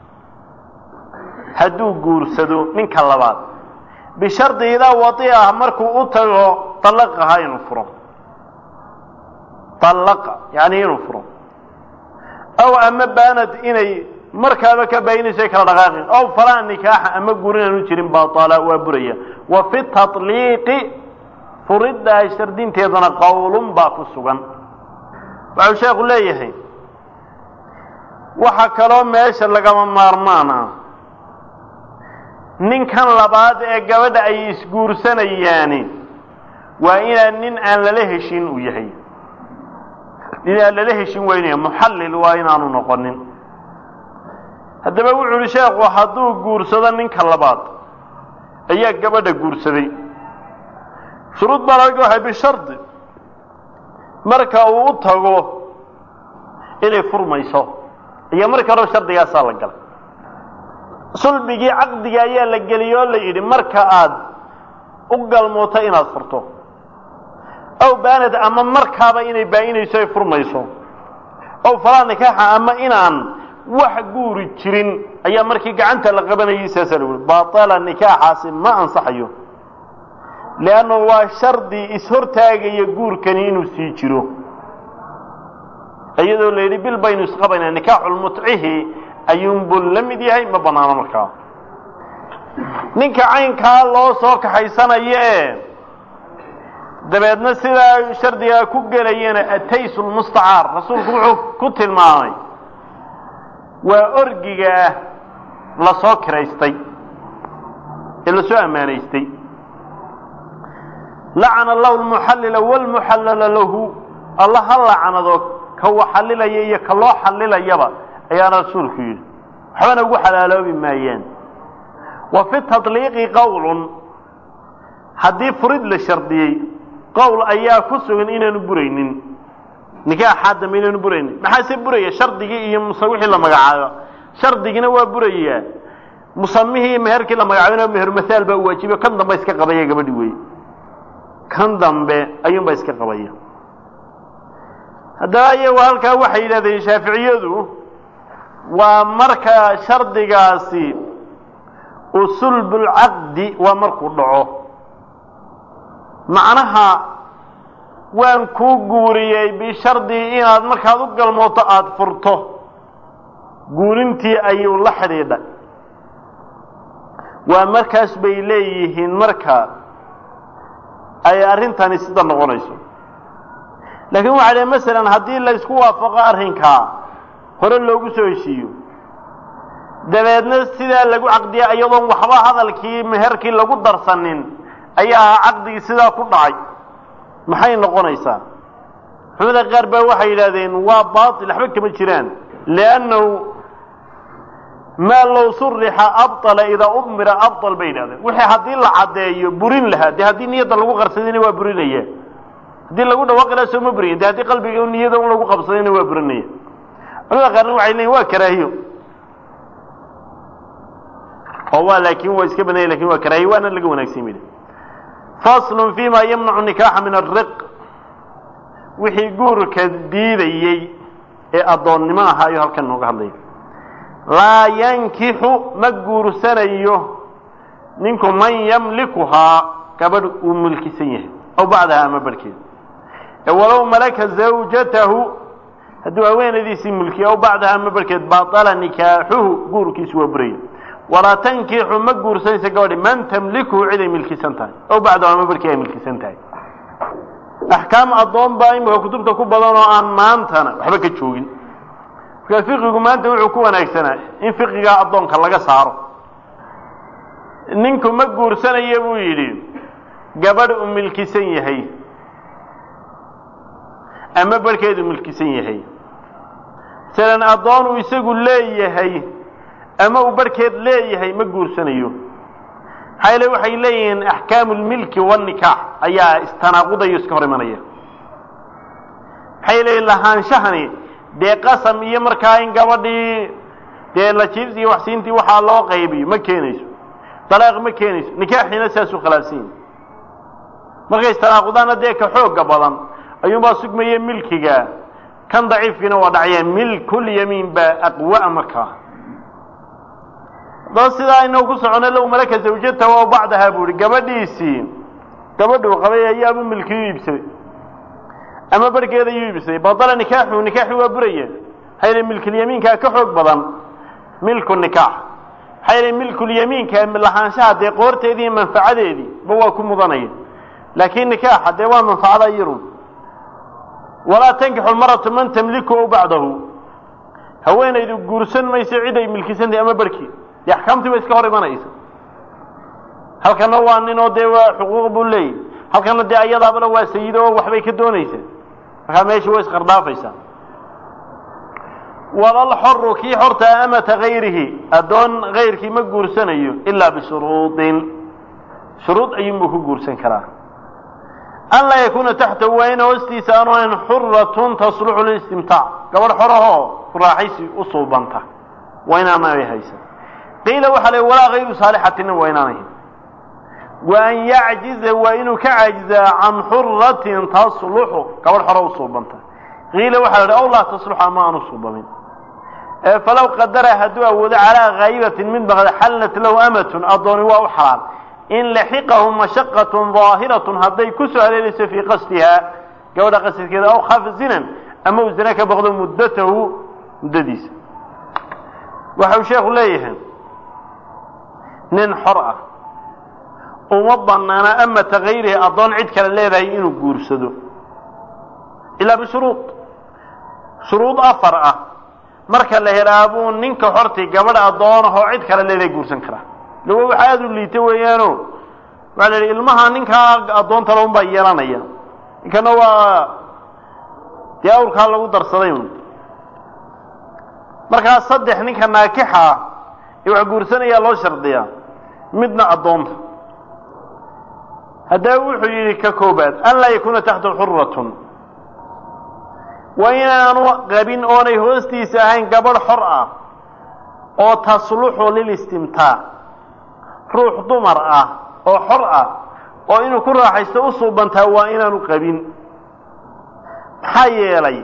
hadduu guursado ninka labaad bishardi idaa wadi ah markuu u tago dalaqaha inuu furo dallaqa yani inuu furo aw ama baanad inay markaaba ka baayinayso ay kala dhaqaaqin aw falaa nikaaxa ama guur inaanu jirin baala waa buraya wa fi tatliiqi furiddaa shardinteedana qowlun baa ku sugan waxau sheekhu leeyahay waxa kaloo meesha lagama maarmaan ah ninkan labaad ee gabadha ay isguursanayaani waa inaan nin aan lala heshin uu yahay nin aan lala heshin waynaya muxallil waa inaanu noqonin haddaba wuxu uhi sheekhu hadduu guursado ninka labaad ayaa gabadha guursaday shuruud baa laga waxay bishardi marka uu u tago inay furmayso iyo markii hore shardigaasaa la galay sulbigii caqdiga ayaa la geliyey oo la yidhi marka aad u galmooto inaad furto aw baanad ama markaaba inay baa-inayso ay furmayso aw falaa nikaaxa ama inaan wax guuri jirin ayaa markii gacanta la qabanayay saasaa lagu yihi baala nikaaxaasi ma ansaxayo leanna waa shardi ishortaagaya guurkani inuu sii jiro iyadoo la yidhi bil baynu isqabaynaa nikaaxulmutcihi ayuunbuu la mid yahay ma banaano markaa ninka caynkaa loo soo kaxaysanayo ee dabeedna sidaa shardigaa ku gelayana ataysu lmustacaar rasuulku wuxuu ku tilmaamay waa orgiga ah la soo kiraystay ee lasoo ammaanaystay lacana allahu lmuxallila wlmuxallala lahu alla ha lacnado ka waxallilaya iyo ka loo xallilayaba ayaana rasuulku yidhi waxbana ugu xalaaloobi maayaan wa fi tatliiqi qowlun haddii furid la shardiyey qowl ayaa ku sugan inaanu buraynin nikaaxaa dambe inaanu buraynin maxaase buraya shardigii iyo muse wixii la magacaabo shardigina waa burayaa musamihii iyo meherkii la magacaabina meher masaal baa u waajibayo kan dambe iska qabaya gabadhi wey kan dambe ayuunbaa iska qabaya haddaba iyagu halkaa waxay yidhahdeen shaaficiyadu waa marka shardigaasi usulbulcaqdi waa markuu dhaco macnaha waan kuu guuriyey bishardi inaad markaad u galmooto aada furto guurintii ayuu la xidhiidhay waa markaas bay leeyihiin marka ay arrintani sida noqonayso laakiin waxa dhe masalan haddii la isku waafaqo arrinkaa hore loogu soo heshiiyo dabeedna sidaa lagu caqdiya iyadoon waxba hadalkii meherkii lagu darsanin ayaa caqdigii sidaa ku dhacay maxay noqonaysaa culamada qaar baa waxay yidhahdeen waa baatil waxba kama jiraan liannahu maa low surixa abطala idaa umira abطal bay yidhahdeen wixii haddii la caddeeyo burin lahaa dee haddii niyadda lagu qarsadayna waa burinaya haddii lagu dhawaaqi lahaa soo ma buriya de haddii qalbiga niyada un lagu qabsadayna waa burinaya culamada qaarna waxay leeyiin waa karaahiyo oo waa laakiin waa iska bananya lakin waa karaahiye waana laga wanaagsan yidhi faslun fima yamnacu nikaaxa min ariq wixii guurka diidayey ee addoonnimo ahaa ayuu halkan nooga hadlaya laa yankixu ma guursanayo ninku man yamlikuhaa gabadh uu mulkisan yahay aw bacdaha ama barhkeeda ee walow malaka zawjatahu hadduu haweenadiisii mulkiyo aw bacdaha ama barhkeed baطala nikaaxuhu guurkiisu waa buraya walaa tankixu ma guursanaysa gabadhi man tamlikuhu cid ay milkisan tahay aw bacdahu ama barhkii ay milkisan tahay axkaam addoon baa imika kutubta ku badan oo aan maantana waxba ka joogin markaa fiqigu maanta wuxuu ku wanaagsanaa in fiqigaa addoonka laga saaro ninku ma guursanaya buu yidhi gabadh uu milkisan yahay ama barhkeedu milkisan yahay masalan addoon uu isagu leeyahay ama uu barhkeed leeyahay ma guursanayo maxaa yeele waxay leeyihiin axkaamu lmilki wanikaax ayaa istanaaqudayo iska hor imanaya maxay leeyihin lahaanshahani dee qasam iyo markaa in gabadhii dee lajiibs iyo waxsiintii waxaa loo qaybiyo ma keenayso dalaaq ma keenayso nikaaxiina saasuu khilaafsan yahi markay istanaaqudaana dee ka xooga badan ayuunbaa sugmaya milkiga kan daciifkiina waa dhacya milkulyamiin baa aqwa markaa haddaba sidaa inagu ku socono low malaka zawjatahu aw bacdaha buu ihi gabadhiisii gabadhuu qabay ayaabuu milkiyu iibsaday ama barhkeeda ayuu iibsaday badala nikaaxu nikaaxi waa buraya maxaa yidhi milkulyamiinkaa ka xoog badan milku nikaax maxaa yidhi milkulyamiinka lahaanshaha dee qoorteedii iyo manfacadeedii ba waa ku mudanaya laakiin nikaaxa dee waa manfacada iyadu walaa tankixu lmaratu man tamliku aw bacdahu haweenaydu guursan mayso cid ay milkisantahay ama barhkii dee axkaamtii ba iska hor imanaysa halkana waa ninoo dee waa xuquuq buu leeyahy halkana dee ayadaabana waa sayido oo waxbay ka doonaysaa markaa meesha way isqardhaafaysaa walalxoru kii xortaa amata gayrihi addoon kayrkii ma guursanayo ilaa bishuruudin shuruud ayuunbuu ku guursan karaa an laa yakuuna taxtahu waa ina hoostiisa aanu ahayn xuratun tasluxu lilistimtaac gabadh xorahoo raaxaysi u suubanta waa inaanay haysan qiila waxaa la walaa hayru saalixatina waa inaanay wa an yacjiza waa inuu ka caajizaa can xuratin tasluxu gabadh xoro u suubanta qiila waxaa la aw laa tasluxu ama aan u suubamin falow qadara hadduu awoodo calaa haayibatin mid baqda xallat lahu amatun addooni waa u xalaal in laxiqahu mashaqatun daahiratun hadday ku soo haleelayso fii qasdihaa gabadha qasadkeeda aw khaafa zinan ama uu zina ka baqdo muddatahu muddadiisa waxa uu sheekhu leeyahay nin xor ah uma banaana amata kayrihi addoon cid kale leedahay inuu guursado ilaa bishuruud shuruud afar ah marka la helaa buu ninka xortii gabadh addoonahoo cid kale leedahay guursan karaa lawa waxa aada u liita weeyaano waxaa la yidhi ilmaha ninkaa addoonta laun baa yeelanaya ninkana waa dee awrkaa lagu darsaday un markaa saddex ninka naakixa ee wax guursanayaa loo shardiyaa midna addoonta haddaba wuxuu yidhi ka koobaad an laa yakuuna taxta xuratun waa inaanu qabin oonay hoostiisa ahayn gabadh xor ah oo tasluxu lilistimtaac ruux dumar ah oo xor ah oo inuu ku raaxaysto u suubantaa waa inaanu qabin maxaa yeelay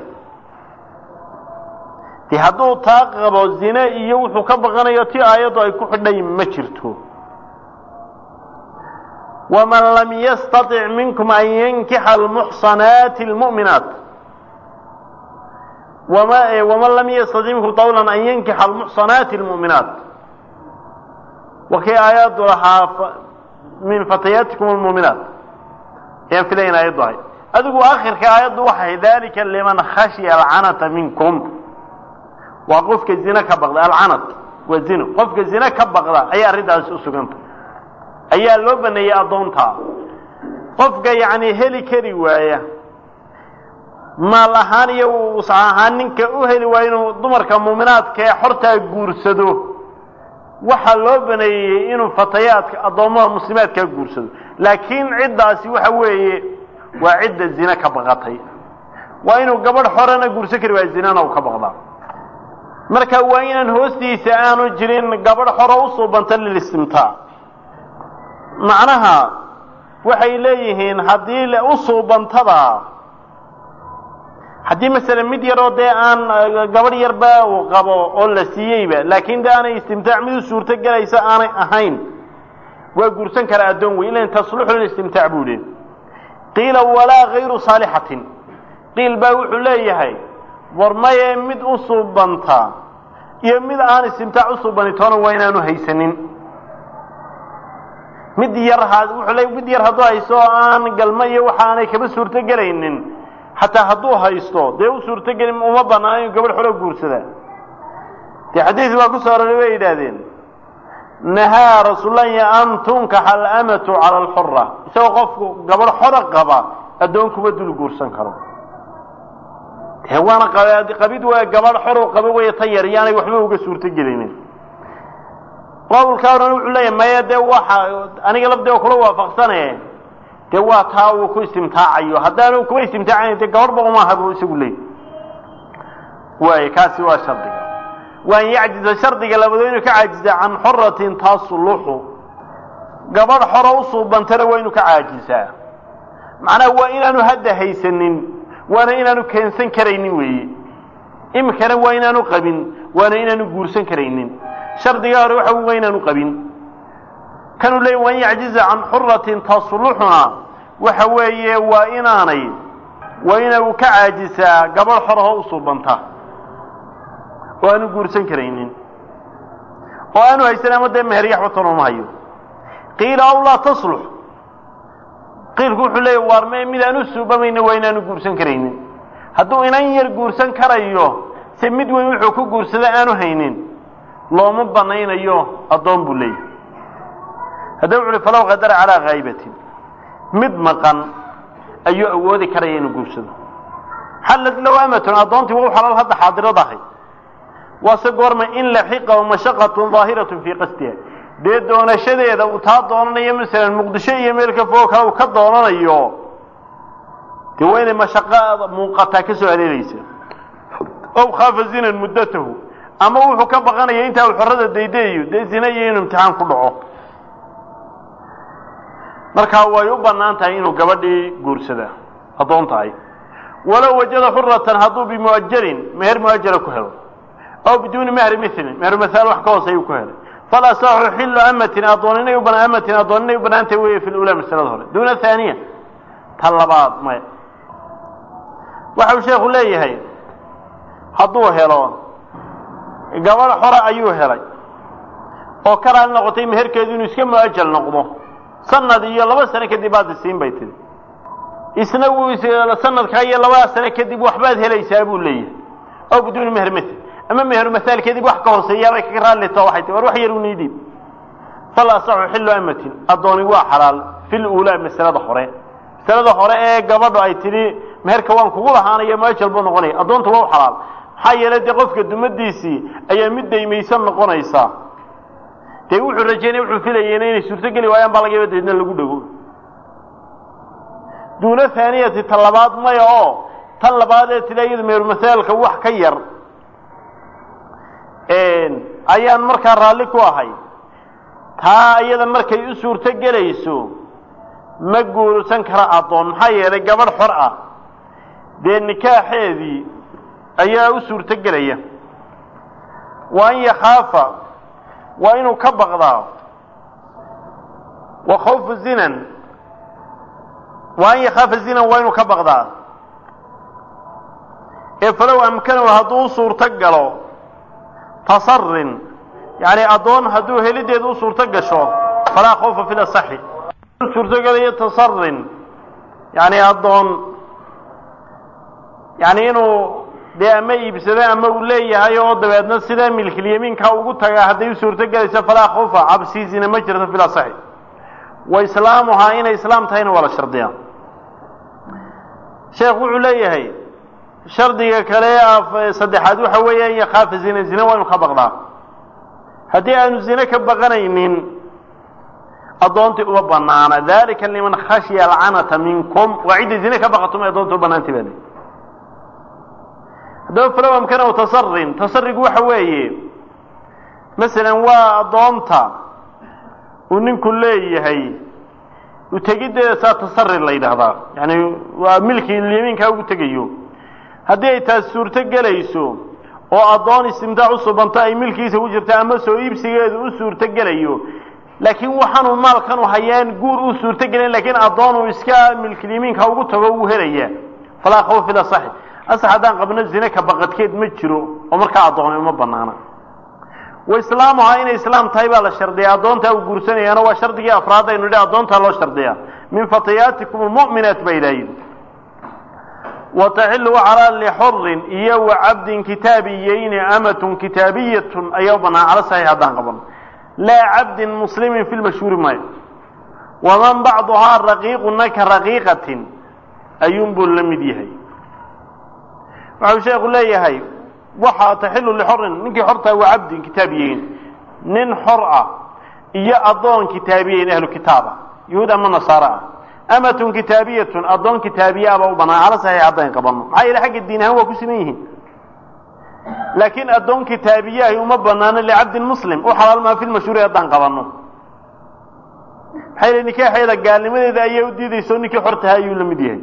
de hadduu taa qabo zine iyo wuxuu ka baqanayo ti aayaddu ay ku xidhay ma jirto waman lam yastaطic minkum an yankixa almuxsanaati almu'minaat waman lam yastaطic minkum qawla an yankixa almuxsanaati almu'minaat wakay aayaddu lahaa min fatayaatikum almuuminaat ayaan filayn aayaddu ahay adigu akhirka aayaddu waxay dalika liman khashya alcanata minkum waa qofka zine ka baqda alcanat waa zino qofka zine ka baqda ayaa arrintaasi u suganta ayaa loo baneeyey addoontaa qofka yacni heli kari waaya maal ahaan iyo wusca ahaan ninka u heli waaya inuu dumarka muuminaadka ee xortaa guursado waxaa loo baneeyey inuu fatayaadka addoommada muslimaadkaa guursado laakiin ciddaasi waxa weeye waa cidda zine ka baqatay waa inuu gabadh xorena guursan kari waaya zinana uu ka baqdaa marka waa inaan hoostiisa aanu jirin gabadh xoro u suubanta lilistimtaac macnaha waxay leeyihiin haddii u suubantada haddii masalan mid yaroo dee aan gabadh yarba uu qabo oo la siiyeyba laakiin de aanay istimtaac mid u suurto gelaysa aanay ahayn waa guursan karaa addoon wey ilan tasluxu lilistimtaac buu yihi qiila walaa gayru saalixatin qiil baa wuxuu leeyahay war maye mid u suubanta iyo mid aan istimtaac u suubanitoona waa inaanu haysanin mid yar wuxuu le mid yar hadduu haysto oo aan galmo iyo waxa aanay kaba suurto gelaynin xataa hadduu haysto dee u suurtogelin uma banaan inuu gabadh xolo guursadaa dee xadiis baa ku soo aroray bay yidhaahdeen nahaa rasuullahi an tunkaxa alamatu cala alxura isagoo qofku gabadh xora qaba addoon kuma dul guursan karo dee waana qabid waa gabadh xor qaba wey ta yar yaanay waxba uga suurto gelinin qowlka oran wuxuu leeyahay maya dee waxa aniga lafdee kula waafaqsane dee waa taa uu ku istimtaacayo haddaanu kuba istimtaacayn dee gabadhba umaaha buu isagu leey waay kaasi waa shardiga waan yacjiza shardiga labado inuu ka caajiza can xoratin tasluxu gabadh xoro u suubantana waa inuu ka caajisaa macnaha waa inaanu hadda haysanin waana inaanu keensan karaynin weeye imikana waa inaanu qabin waana inaanu guursan karaynin shardiga hore waxa waa inaanu qabin kanuu leey waan yacjiza can xuratin tasluxuna waxa weeye waa inaanay waa inuu ka caajisaa gabadh xorahoo u suubanta oo aanu guursan karaynin oo aanu haysan ama dee meher yaxbatan uma hayo qiila aw laa taslux qiilku wuxuu leeya waar me midaan u suubamayna waa inaanu guursan karaynin hadduu inan yar guursan karayo se mid weyn wuxuu ku guursada aanu haynin looma banaynayo addoon buu leeyahy haddaba wuxu uhi falow qadara calaa khaa'ibatin mid maqan ayuu awoodi karaya inuu guursado xallad low amatun addoontii waa u xalaal hadda xaadirad ahay waase goorma in laxiqa mashaqatun daahiratun fii qasdiha dee doonashadeeda uu taa doonanayo masalan muqdisho iyo meel ka fogo kale uu ka doonanayo dee waa inay mashaqo muuqataa ka soo areereysa ow khaafa zinan muddatahu ama wuxuu ka baqanaya intaa uu xorada daydayayo dee zina iyo inuu imtixaan ku dhaco markaa way u bannaan tahay inuu gabadhii guursada addoon tahay walow wajada xuratan hadduu bimuajarin meher muajara ku helo aw biduuni mehri milin meher masaal wax ka hooseeyuu ku helay falasaxu xillu amatin addooninay uban amatin addooninay u banaantay weeye fi lula masalada hore duuna haaniya ta labaad maya waxau sheekhu leeyahay hadduu helo gabadh xora ayuu helay oo ka raali noqotay meherkeedu inuu iska muajal noqdo sanad iyo laba sano kadib baad isiin bay tiri isna wuu sanadkaa iyo labada sano kadib waxbaad helaysaa buu leeyahay aw biduuni meher mil ama meheru masaal kadib wax ka hooseeyaabay kaga raallito waxay tii war wax yar u niidib fal asaxu xillu amatin addooni waa xalaal fil uulaa masalada hore masalada hore ee gabadhu ay tidhi meherka waan kugu lahaanaya muajal buu noqonaya addoonta waa u xalaal maxaa yeelay dee qofka dumadiisii ayaa mid daymaysan noqonaysa dee wuxuu rajaynaya wuxuu filayeyna inay suurtogeli waayaan baa laga yaba deedna lagu dhego duuna haaniyati ta labaad maya oo tan labaad ee tila iyadu meheru masaalka wax ka yar ayaan markaa raalli ku ahay taa iyada markay u suurto gelayso ma guursan kara addoon maxaa yeelay gabadh xor ah dee nikaaxeedii ayaa u suurto gelaya wa an yakhaafa waa inuu ka baqdaa wa khawfu zinan wa an yakhaafa zinan waa inuu ka baqdaa ee falow amkanahu hadduu u suurto galo tasarin yani addoon hadduu helideedu u suurto gasho falaa khawfa fi lasaxi suurtogelayo tasarin yani addoon yani inuu dee ama iibsado ama uu leeyahay oo dabeedna sida milkilyamiinka ugu tagaa hadday u suurto gelayso falaa khawfa cabsiisina ma jirto fi lasaxi wa islaamuhaa inay islaam tahayna waa la shardiyaa sheekh wuxuu leeyahay shardiga kale saddexaad waxa weeye an yakhaafa zina zina waa inu ka baqdaa haddii aanu zine ka baqanaynin addoontii uma banaana dalika liman khashya alcanata minkum waa cidda zine ka baqato ma addoonta u banaantay baa haddaba falow amkanahu tasarin tasarigu waxa weeye masalan waa addoonta uu ninku leeyahay utegiddeeda saa tasari la yidhaahdaa yani waa milkii yamiinkaa ugu tegayo haddii ay taas suurto gelayso oo addoon istimtaac u subanto ay milkiisa ku jirta ama soo iibsigeedu u suurto gelayo laakiin waxaanu maalkanu hayaan guur u suurto gelin lakiin addoonuu iska milkilyamiinka ugu tago uu helaya falaa khawf ila saxi asax haddaan qabno zine ka baqadkeed ma jiro oo markaa addooni uma banaana wa islaamuhaa inay islaam tahay baa la shardiyaa addoontaa uu guursanayaana waa shardigii afraad aynu idhi addoontaa loo shardiyaa min fatayaatikum almu'minaat baa ilaahin wa taxilu calaa lixurin iyo wa cabdin kitaabiyeyni amatun kitaabiyatun ayaa u bannaan cala saxiix haddaan qaban laa cabdin muslimin fi lmashhuuri maayo waman bacduhaa raqiiquna ka raqiiqatin ayuunbuu la mid yahay waxau sheekhu leeyahay waxaa taxilu lixorin ninkii xortaa waa cabdin kitaabiyeyn nin xor ah iyo addoon kitaabiyeyn ahlu kitaaba yahuud ama nasaaro ah amatun kitaabiyatun addoon kitaabiyaaba u bannaan cala saxiix haddaan qabanno maxaa yeele xagga diin ahaan waa ku siman yihiin laakiin addoon kitaabiyahi uma banaano licabdin muslim u xalaal maa fi lmashhuuri haddaan qabanno maxaa yeele nikaaxeeda gaalnimadeeda ayay u diidayso ninkii xortaha ayuu la mid yahay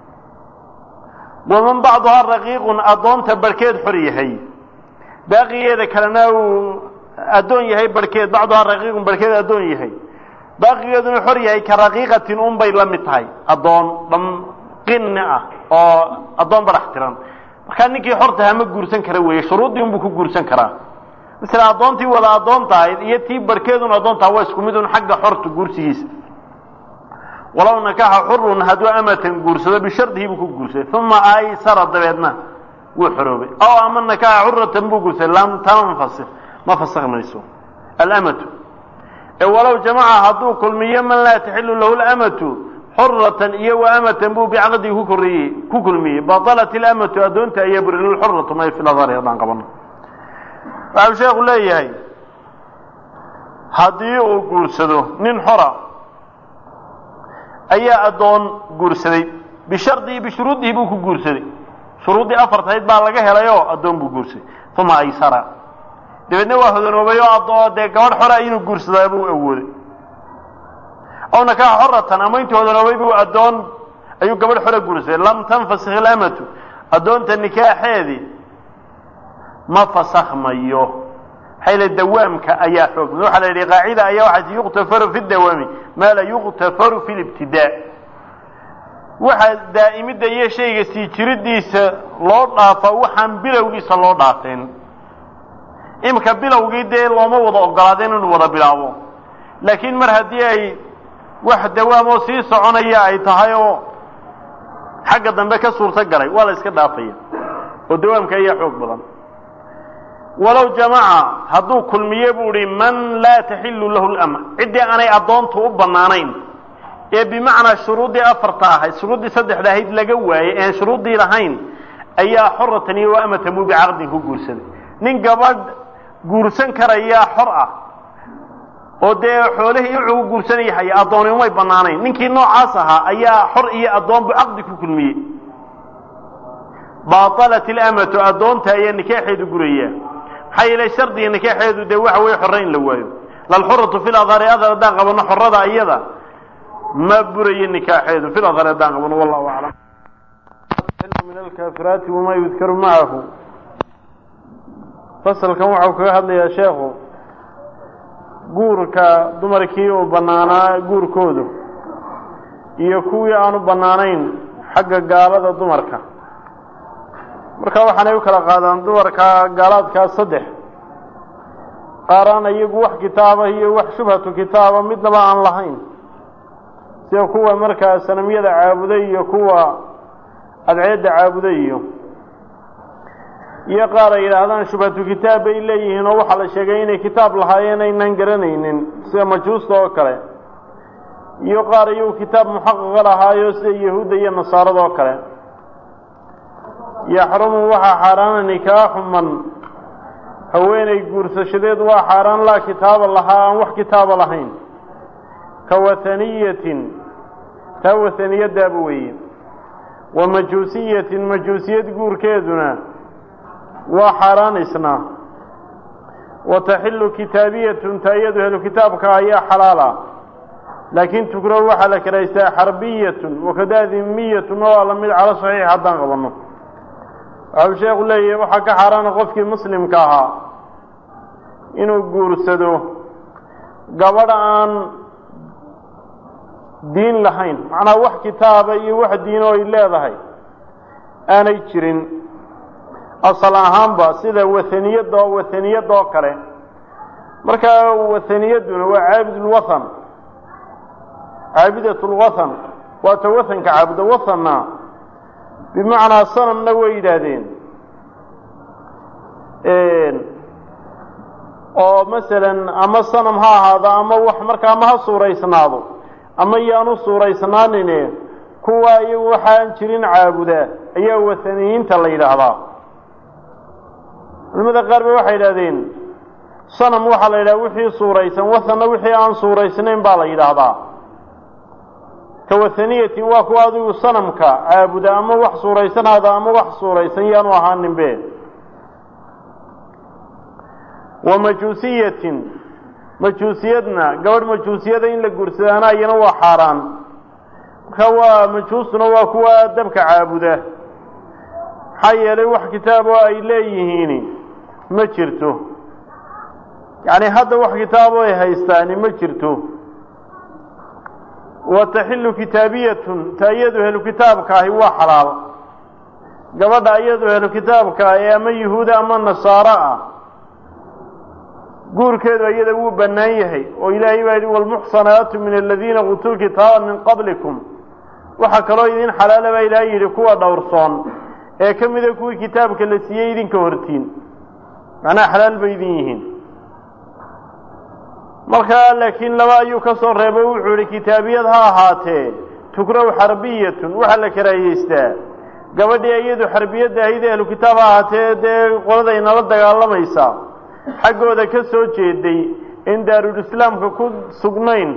waman bacduhaa raqiiqun addoonta barhkeed xor yahay baaqigeeda kalena uu addoon yahay barhkeed bacduhaa raqiiqun barhkeed addoon yahay baaqigeeduna xor yahay ka raqiiqatin un bay la mid tahay addoon dham qinni ah oo addoon barax tiran markaa ninkii xortaha ma guursan kara weeye shuruuddii unbuu ku guursan karaa masala addoontii wada addoonta ahayd iyo tii barhkeedun addoontaha waa isku mid un xagga xorta guursigiisa walow nakaxa xurun hadduu amatan guursado bishardihi buu ku guursaday uma aysara dabeedna wuu xoroobay aw ama nakaxa xuratan buu guursaday lam tanfasik ma fasakh mayso alamatu ee walow jamaca hadduu kulmiyo man laa taxilu lahu lamatu xuratan iyo wa amatan buu bicaqdii ku koriyey ku kulmiyey batalat ilamatu addoonta ayaa buri lilxuratu may fi ladari haddaan qabano waxau sheekhu leeyahay haddii uu guursado nin xora ayaa addoon guursaday bishardihi bishuruudihi buu ku guursaday shuruuddii afartahayd baa laga helay oo addoon buu guursaday uma aysara dabeedna waa hodanoobay oo adoo dee gabadh xora inuu guursadaa buu awooday aw nakaxa xoratan ama intuu hodanoobay buu addoon ayuu gabadh xora guursaday lam tanfasik ilamatu addoonta nikaaxeedii ma fasakhmayo xayla dawaamka ayaa xoog mid waxaa la yidhi qaacida ayaa waxaas yuqtafaru fi dawaami maa la yuqtafaru fi libtidaa waxaa daa'imidda iyo shayga sii jiridiisa loo dhaafaa waxaan bilowgiisa loo dhaafeen imika bilowgii dee looma wada ogolaadeen inuu wada bilaabo laakiin mar haddii ay wax dawaamoo sii soconaya ay tahay oo xagga dambe ka suurto galay waa la iska dhaafaya oo dawaamka ayaa xoog badan walow jamaca hadduu kulmiye buu hi man laa taxilu lahu lama ciddii aanay addoontu u bannaanayn ee bimacnaa shuruuddii afarta ahayd shuruuddii saddexda ahayd laga waayey ean shuruuddii lahayn ayaa xoratan iyo wa amatan buu bicaqdin ku guursaday nin gabadh guursan karayaa xor ah oo dee xoolihii wuxuu guursanaya haya addooni umay bannaanayn ninkii noocaas ahaa ayaa xor iyo addoon buu caqdi ku kulmiyey baطalat ilamatu addoonta ayaa nikaaxeedu gurayaa maxaa yeelay shardiga nikaaxeedu dee waxa weeye xorre in la waayo lalxuratu fi ladhari adar haddaan qabano xorada iyada ma burayo nikaaxeedu fi ladhari haddaan qabano wallahu aclam min alkaafiraati wamaa yudkaru macahu fasalkan waxau kaga hadlayaa sheekhu guurka dumarkii uu bannaanaa guurkoodu iyo kuwii aanu bannaanayn xagga gaalada dumarka marka waxaanay u kala qaadaan dumarka gaalaadkaas saddex qaaraan iyagu wax kitaaba iyo wax shubhatu kitaaba midnaba aan lahayn sida kuwa markaa sanamyada caabuday iyo kuwa adceedda caabuday iyo iyo qaar ay yidhaahdaan shubhatu kitaab bay leeyihiin oo waxaa la sheegay inay kitaab lahaayeen aynan garanaynin sida majuusta oo kale iyo qaar iyagu kitaab muxaqaqa lahaayo sida yahuudda iyo nasaarada oo kale yaxrumu waxaa xaaraana nikaaxu man haweenay guursashadeed waa xaaraan laa kitaaba lahaa aan wax kitaaba lahayn ka wataniyatin taa wataniyadaaba weeye wa majuusiyatin majuusiyad guurkeeduna waa xaaraan isna wataxilu kitaabiyatun ta iyadu helu kitaabka ayaa xalaala laakiin tukrahu waxaa la karaystaa xarbiyatun wakadaa dimiyatun oo la mid calo saxiix haddaan qabanno waxau sheekhu leeyahay waxaa ka xaaraana qofkii muslimka ahaa inuu guursado gabadh aan diin lahayn macnaha wax kitaaba iyo wax diino ay leedahay aanay jirin asal ahaanba sida wahaniyada wahaniyada oo kale markaa wahaniyaduna waa caabidulwathan caabidat lwathan waata wathanka caabuda wathanna bimacnaa sanamna way yidhaahdeen oo masalan ama sanam ha ahaado ama wax markaa ama ha suuraysnaado ama yaanu suuraysnaanine kuwa iyagu waxaan jirin caabuda ayaa wathaniyiinta la yidhaahdaa culimada qaar ba waxay yidhahdeen sanam waxaa la yidhaha wixii suuraysan wathanna wixii aan suuraysnayn baa la yidhaahdaa ka wathaniyatin waa kuwa adigu sanamka caabuda ama wax suuraysanaada ama wax suuraysan yaanu ahaaninbe wa majuusiyatin majuusiyadna gabadh majuusiyada in la guursadaana iyana waa xaaraan marka waa majuustuna waa kuwa dabka caabuda maxaa yeelay wax kitaab oo ay leeyihiin ma jirto yacni hadda wax kitaabo ay haystaani ma jirto wa taxilu kitaabiyatun ta iyadu helu kitaabka ahi waa xalaal gabadha iyadu helu kitaabka ee ama yuhuuda ama nasaaro ah guurkeedu iyada wuu bannaan yahay oo ilaahay baa yidhi walmuxsanaatu min aladiina uutuu lkitaaba min qablikum waxaa kaloo idin xalaala baa ilaahay yidhi kuwa dhowrsoon ee ka mida kuwii kitaabka la siiyey idinka hortiin macnaha xalaal bay idin yihiin markaa laakiin laba ayuu ka soo reebo wuxuu yihi kitaabiyad ha ahaatee tukraw xarbiyatun waxaa la karaayeystaa gabadhii iyadu xarbiyadda ahayd ehlu kitaab ha ahaatee dee qolada inala dagaalamaysa xaggooda ka soo jeeday in daarulislaamka ku sugnayn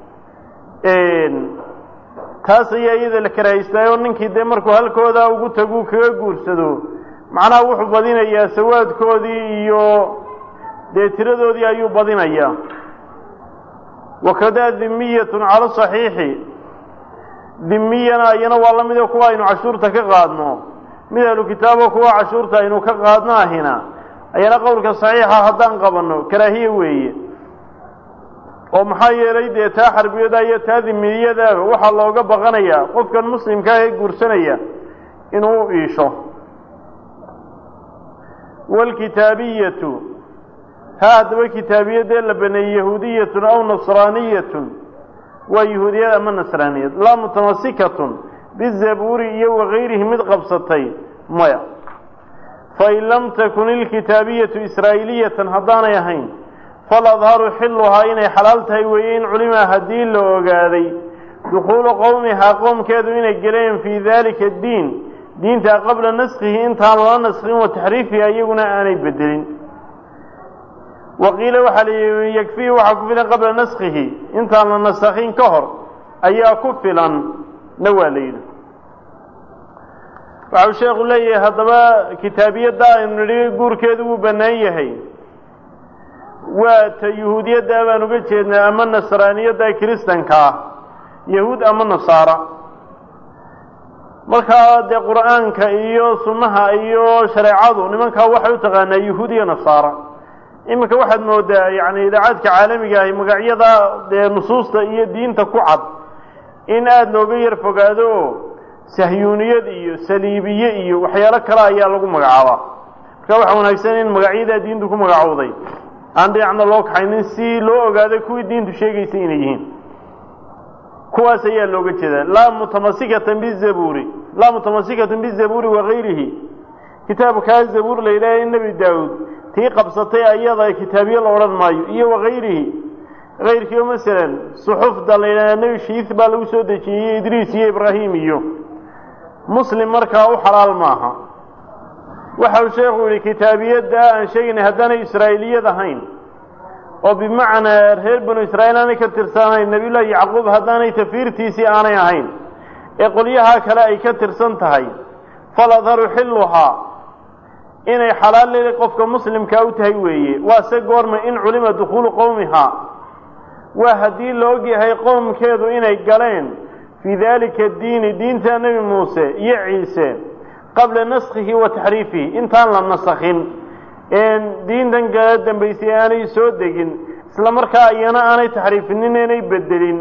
taas ayaa iyada la karaayeystaa oo ninkii dee markuu halkooda ugu tagu kaga guursado macnaha wuxuu badinayaa sawaadkoodii iyo dee tiradoodii ayuu badinayaa wakadaa dimiyatun cala saxiixi dimiyana iyana waa la mida kuwa aynu cashuurta ka qaadno mid ahlu kitaabo kuwa cashuurta aynu ka qaadno ahina ayana qowlka saxiixa haddaan qabanno karaahiye weeye oo maxaa yeelay dee taa xarbiyada iyo taa dimiyadaaba waxaa looga baqanayaa qofkan muslimkaa ee guursanaya inuu u iisho waalkitaabiyatu ha haddaba kitaabiyadee la baneeyey yahuudiyatun aw nasraaniyatun waa yahuudiyad ama nasraaniyad laa mutamasikatun bizabuuri iyo wakayrihi mid qabsatay maya fain lam takun ilkitaabiyatu israa'iiliyatan haddaanay ahayn faladharu xilluhaa inay xalaal tahay weeye in culimaa haddii la ogaaday dukhuulu qowmihaa qoomkeedu inay geleen fii daalika addiin diinta qabla naskhihi intaan lala naskhin wa taxriifiha iyaguna aanay bedelin waqiila waxaa la yihi yakfihi waxaa ku filan qabla naskhihi intaan la nasakhin ka hor ayaa ku filan na waa la yidhi waxau sheekhu leeyahay haddaba kitaabiyadda aynu nidhi guurkeedu wuu bannaan yahay waa ta yuhuudiyadda baan uga jeednaa ama nasraaniyadda kiristanka ah yahuud ama nasaara markaa dee qur'aanka iyo sunnaha iyo shareecadu nimankaa waxay u taqaanaa yahuud iyo nasaara iminka waxaad moodaa yani idaacadka caalamiga ahi magacyada dee nusuusta iyo diinta ku cad in aada looga yar fogaado oo sahyuuniyad iyo saliibiye iyo waxyaalo kale ayaa lagu magacaabaa marka waxaa wanaagsan in magacyadaa diintu ku magacowday aan dhinacna loo kaxaynin si loo ogaado kuwii diintu sheegaysay inay yihiin kuwaas ayaa looga jeedaa laa mutamasikatan bizabuuri laa mutamasikatan bizabuuri wakayrihi kitaabkaa zabuur la yidhaha in nebi daawuud tii qabsatay ayada kitaabiye la odhan maayo iyo wakayrihi kayrkii oo masalan suxufda la yidhahda nebi shiis baa lagu soo dejiyey idriis iyo ibraahim iyo muslim markaa u xalaal maaha waxau sheekhu yihi kitaabiyadda aan sheegaynay haddaanay israa'iiliyad ahayn oo bimacnaa reer banu israa'iil aanay ka tirsanayn nebiyullaahi yacquub haddaanay tafiirtiisii aanay ahayn ee qolyahaa kale ay ka tirsan tahay faladharu xilluhaa inay xalaal leedahay qofka muslimkaa u tahay weeye waa se goorma in culima dukhuulu qowmihaa waa haddii la ogyahay qowmkeedu inay galeen fii daalika diini diinta nebi muuse iyo ciise qabla naskhihi wa taxriifihi intaan la nasakhin een diintan kala dambaysay aanay soo degin isla markaa iyana aanay taxriifinin inay bedelin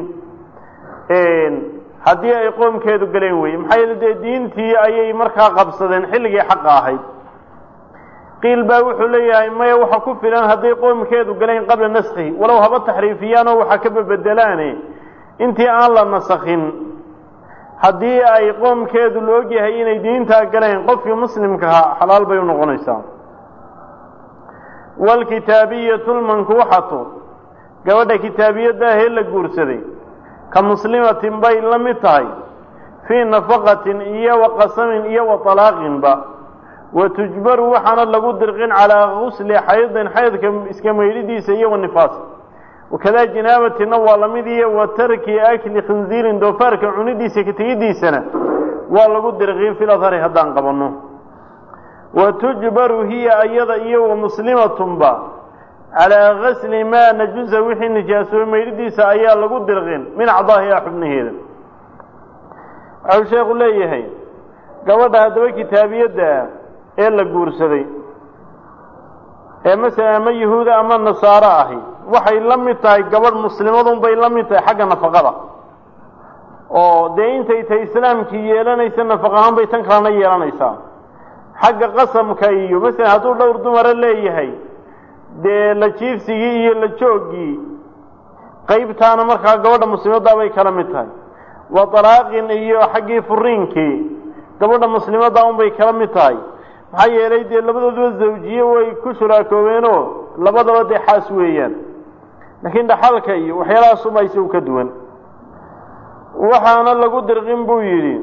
haddii ay qoomkeedu galeen weye maxaa yeele dee diintii ayay markaa qabsadeen xilligii xaqa ahayd qiil baa wuxuu leeyahay maya waxa ku filan hadday qoomkeedu galeen qabla naskhihi walow haba taxriifiyaanoo waxa ka babedelaane intii aan la nasakhin haddii ay qoomkeedu la ogyahay inay diintaa galeen qofkii muslimkaha xalaal bay u noqonaysaa waalkitaabiyatu lmankuuxatu gabadha kitaabiyadda ahee la guursaday ka muslimatin bay la mid tahay fii nafaqatin iyo wa qasamin iyo wa talaaqinba wa tujbaru waxaana lagu dirqin calaa gusli xaydin xaydka iska maydhidiisa iyo wa nifaas wakadaa jinaabatina waa lamid iyo wa tarki akli khinziirin doofaarka cunidiisa ka tegidiisana waa lagu dirqin fil adhari haddaan qabanno wa tujbaru hiya ayada iyo wa muslimatunba calaa gasli maa najusa wixii nijaasoobay maydhidiisa ayaa lagu dirqin min acdaahiha xubnaheeda waxau sheekhu leeyahay gabadha haddaba kitaabiyadda ah ee la guursaday ee masala ama yahuuda ama nasaaro ahi waxay la mid tahay gabadh muslimadun bay la mid tahay xagga nafaqada oo dee intay tahay islaamkii yeelanaysa nafaq ahaan bay tan kalena yeelanaysaa xagga qasamka iyo masalan hadduu dhowr dumara leeyahay dee la jiifsigii iyo la jooggii qaybtaana markaa gabadha muslimaddaa bay kala mid tahay wa dalaaqin iyo xaggii furiinkii gabadha muslimaddaa unbay kala mid tahay maxaa yeelay dee labadooduba zawjiye way ku shuraakoobeenoo labadaba dee xaas weeyaan laakiin dhaxalka iyo waxyaalahaasuma isagu ka duwan waxaana lagu dirqin buu yidhi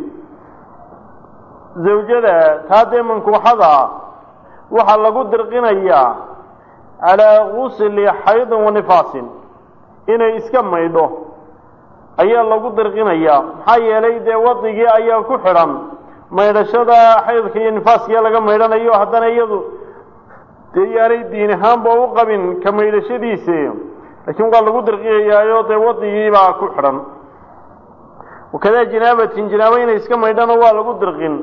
zawjada taa dee mankuuxada ah waxaa lagu dirqinayaa calaa gusli xaydin wa nifaasin inay iska maydho ayaa lagu dirqinayaa maxaa yeelay dee wadigii ayaa ku xidhan maydhashada xaydka iyo nifaaskiya laga maydhanayo haddana iyadu dee yaanay diin ahaanba u qabin ka maydhashadiisi laakiin waa lagu dirqiyayaayo dee wadigiibaa ku xidhan wakadaa jinaabatin jinaabo inay iska maydhana waa lagu dirqin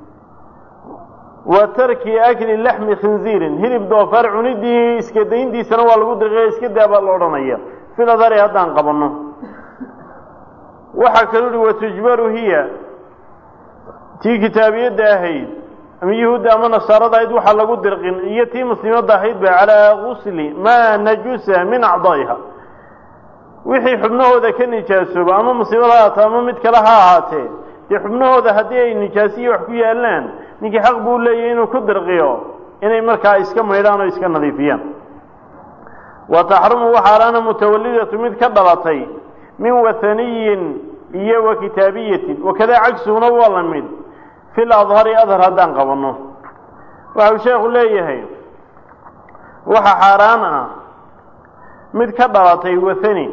wa tarki akli laxmi khinziirin hilib doofaar cunidii iska dayntiisana waa lagu dirqiya iska daa baa la odhanaya filadari haddaan qabanno waxaa kaluu uhi watujbaru hiya tii kitaabiyadda ahayd ama yahuudda ama nasaarada ahayd waxaa lagu dirqin iyo tii muslimadda ahayd ba calaa gusli maa najusa min acdaa'iha wixii xubnahooda ka nijaasooba ama muslimad ha ahaatee ama mid kale ha ahaatee dee xubnahooda haddii ay nijaasiyo wax ku yaallaan ninkii xaq buu leeyahy inuu ku dirqiyo inay markaa iska maydhaan oo iska nadiifiyaan wa taxrumu waxaalaana mutawalidatu mid ka dhalatay min wathaniyin iyo wa kitaabiyatin wakadaa cagsuguna waa la mid fil adhari adhar haddaan qabanno waxau sheekhu leeyahay waxa xaaraan ah mid ka dhalatay wathani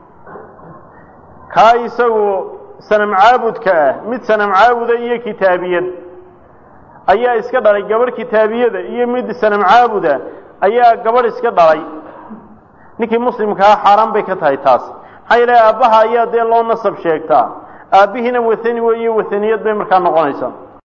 kaa isagu sanam caabudka ah mid sanam caabuda iyo kitaabiyad ayaa iska dhalay gabadh kitaabiyada iyo mid sanam caabuda ayaa gabadh iska dhalay ninkii muslimkaa xaaraan bay ka tahay taas maxaa yeele aabbaha ayaa dee loo nasab sheegtaa aabbihiina wathani weeye wathaniyad bay markaa noqonaysaa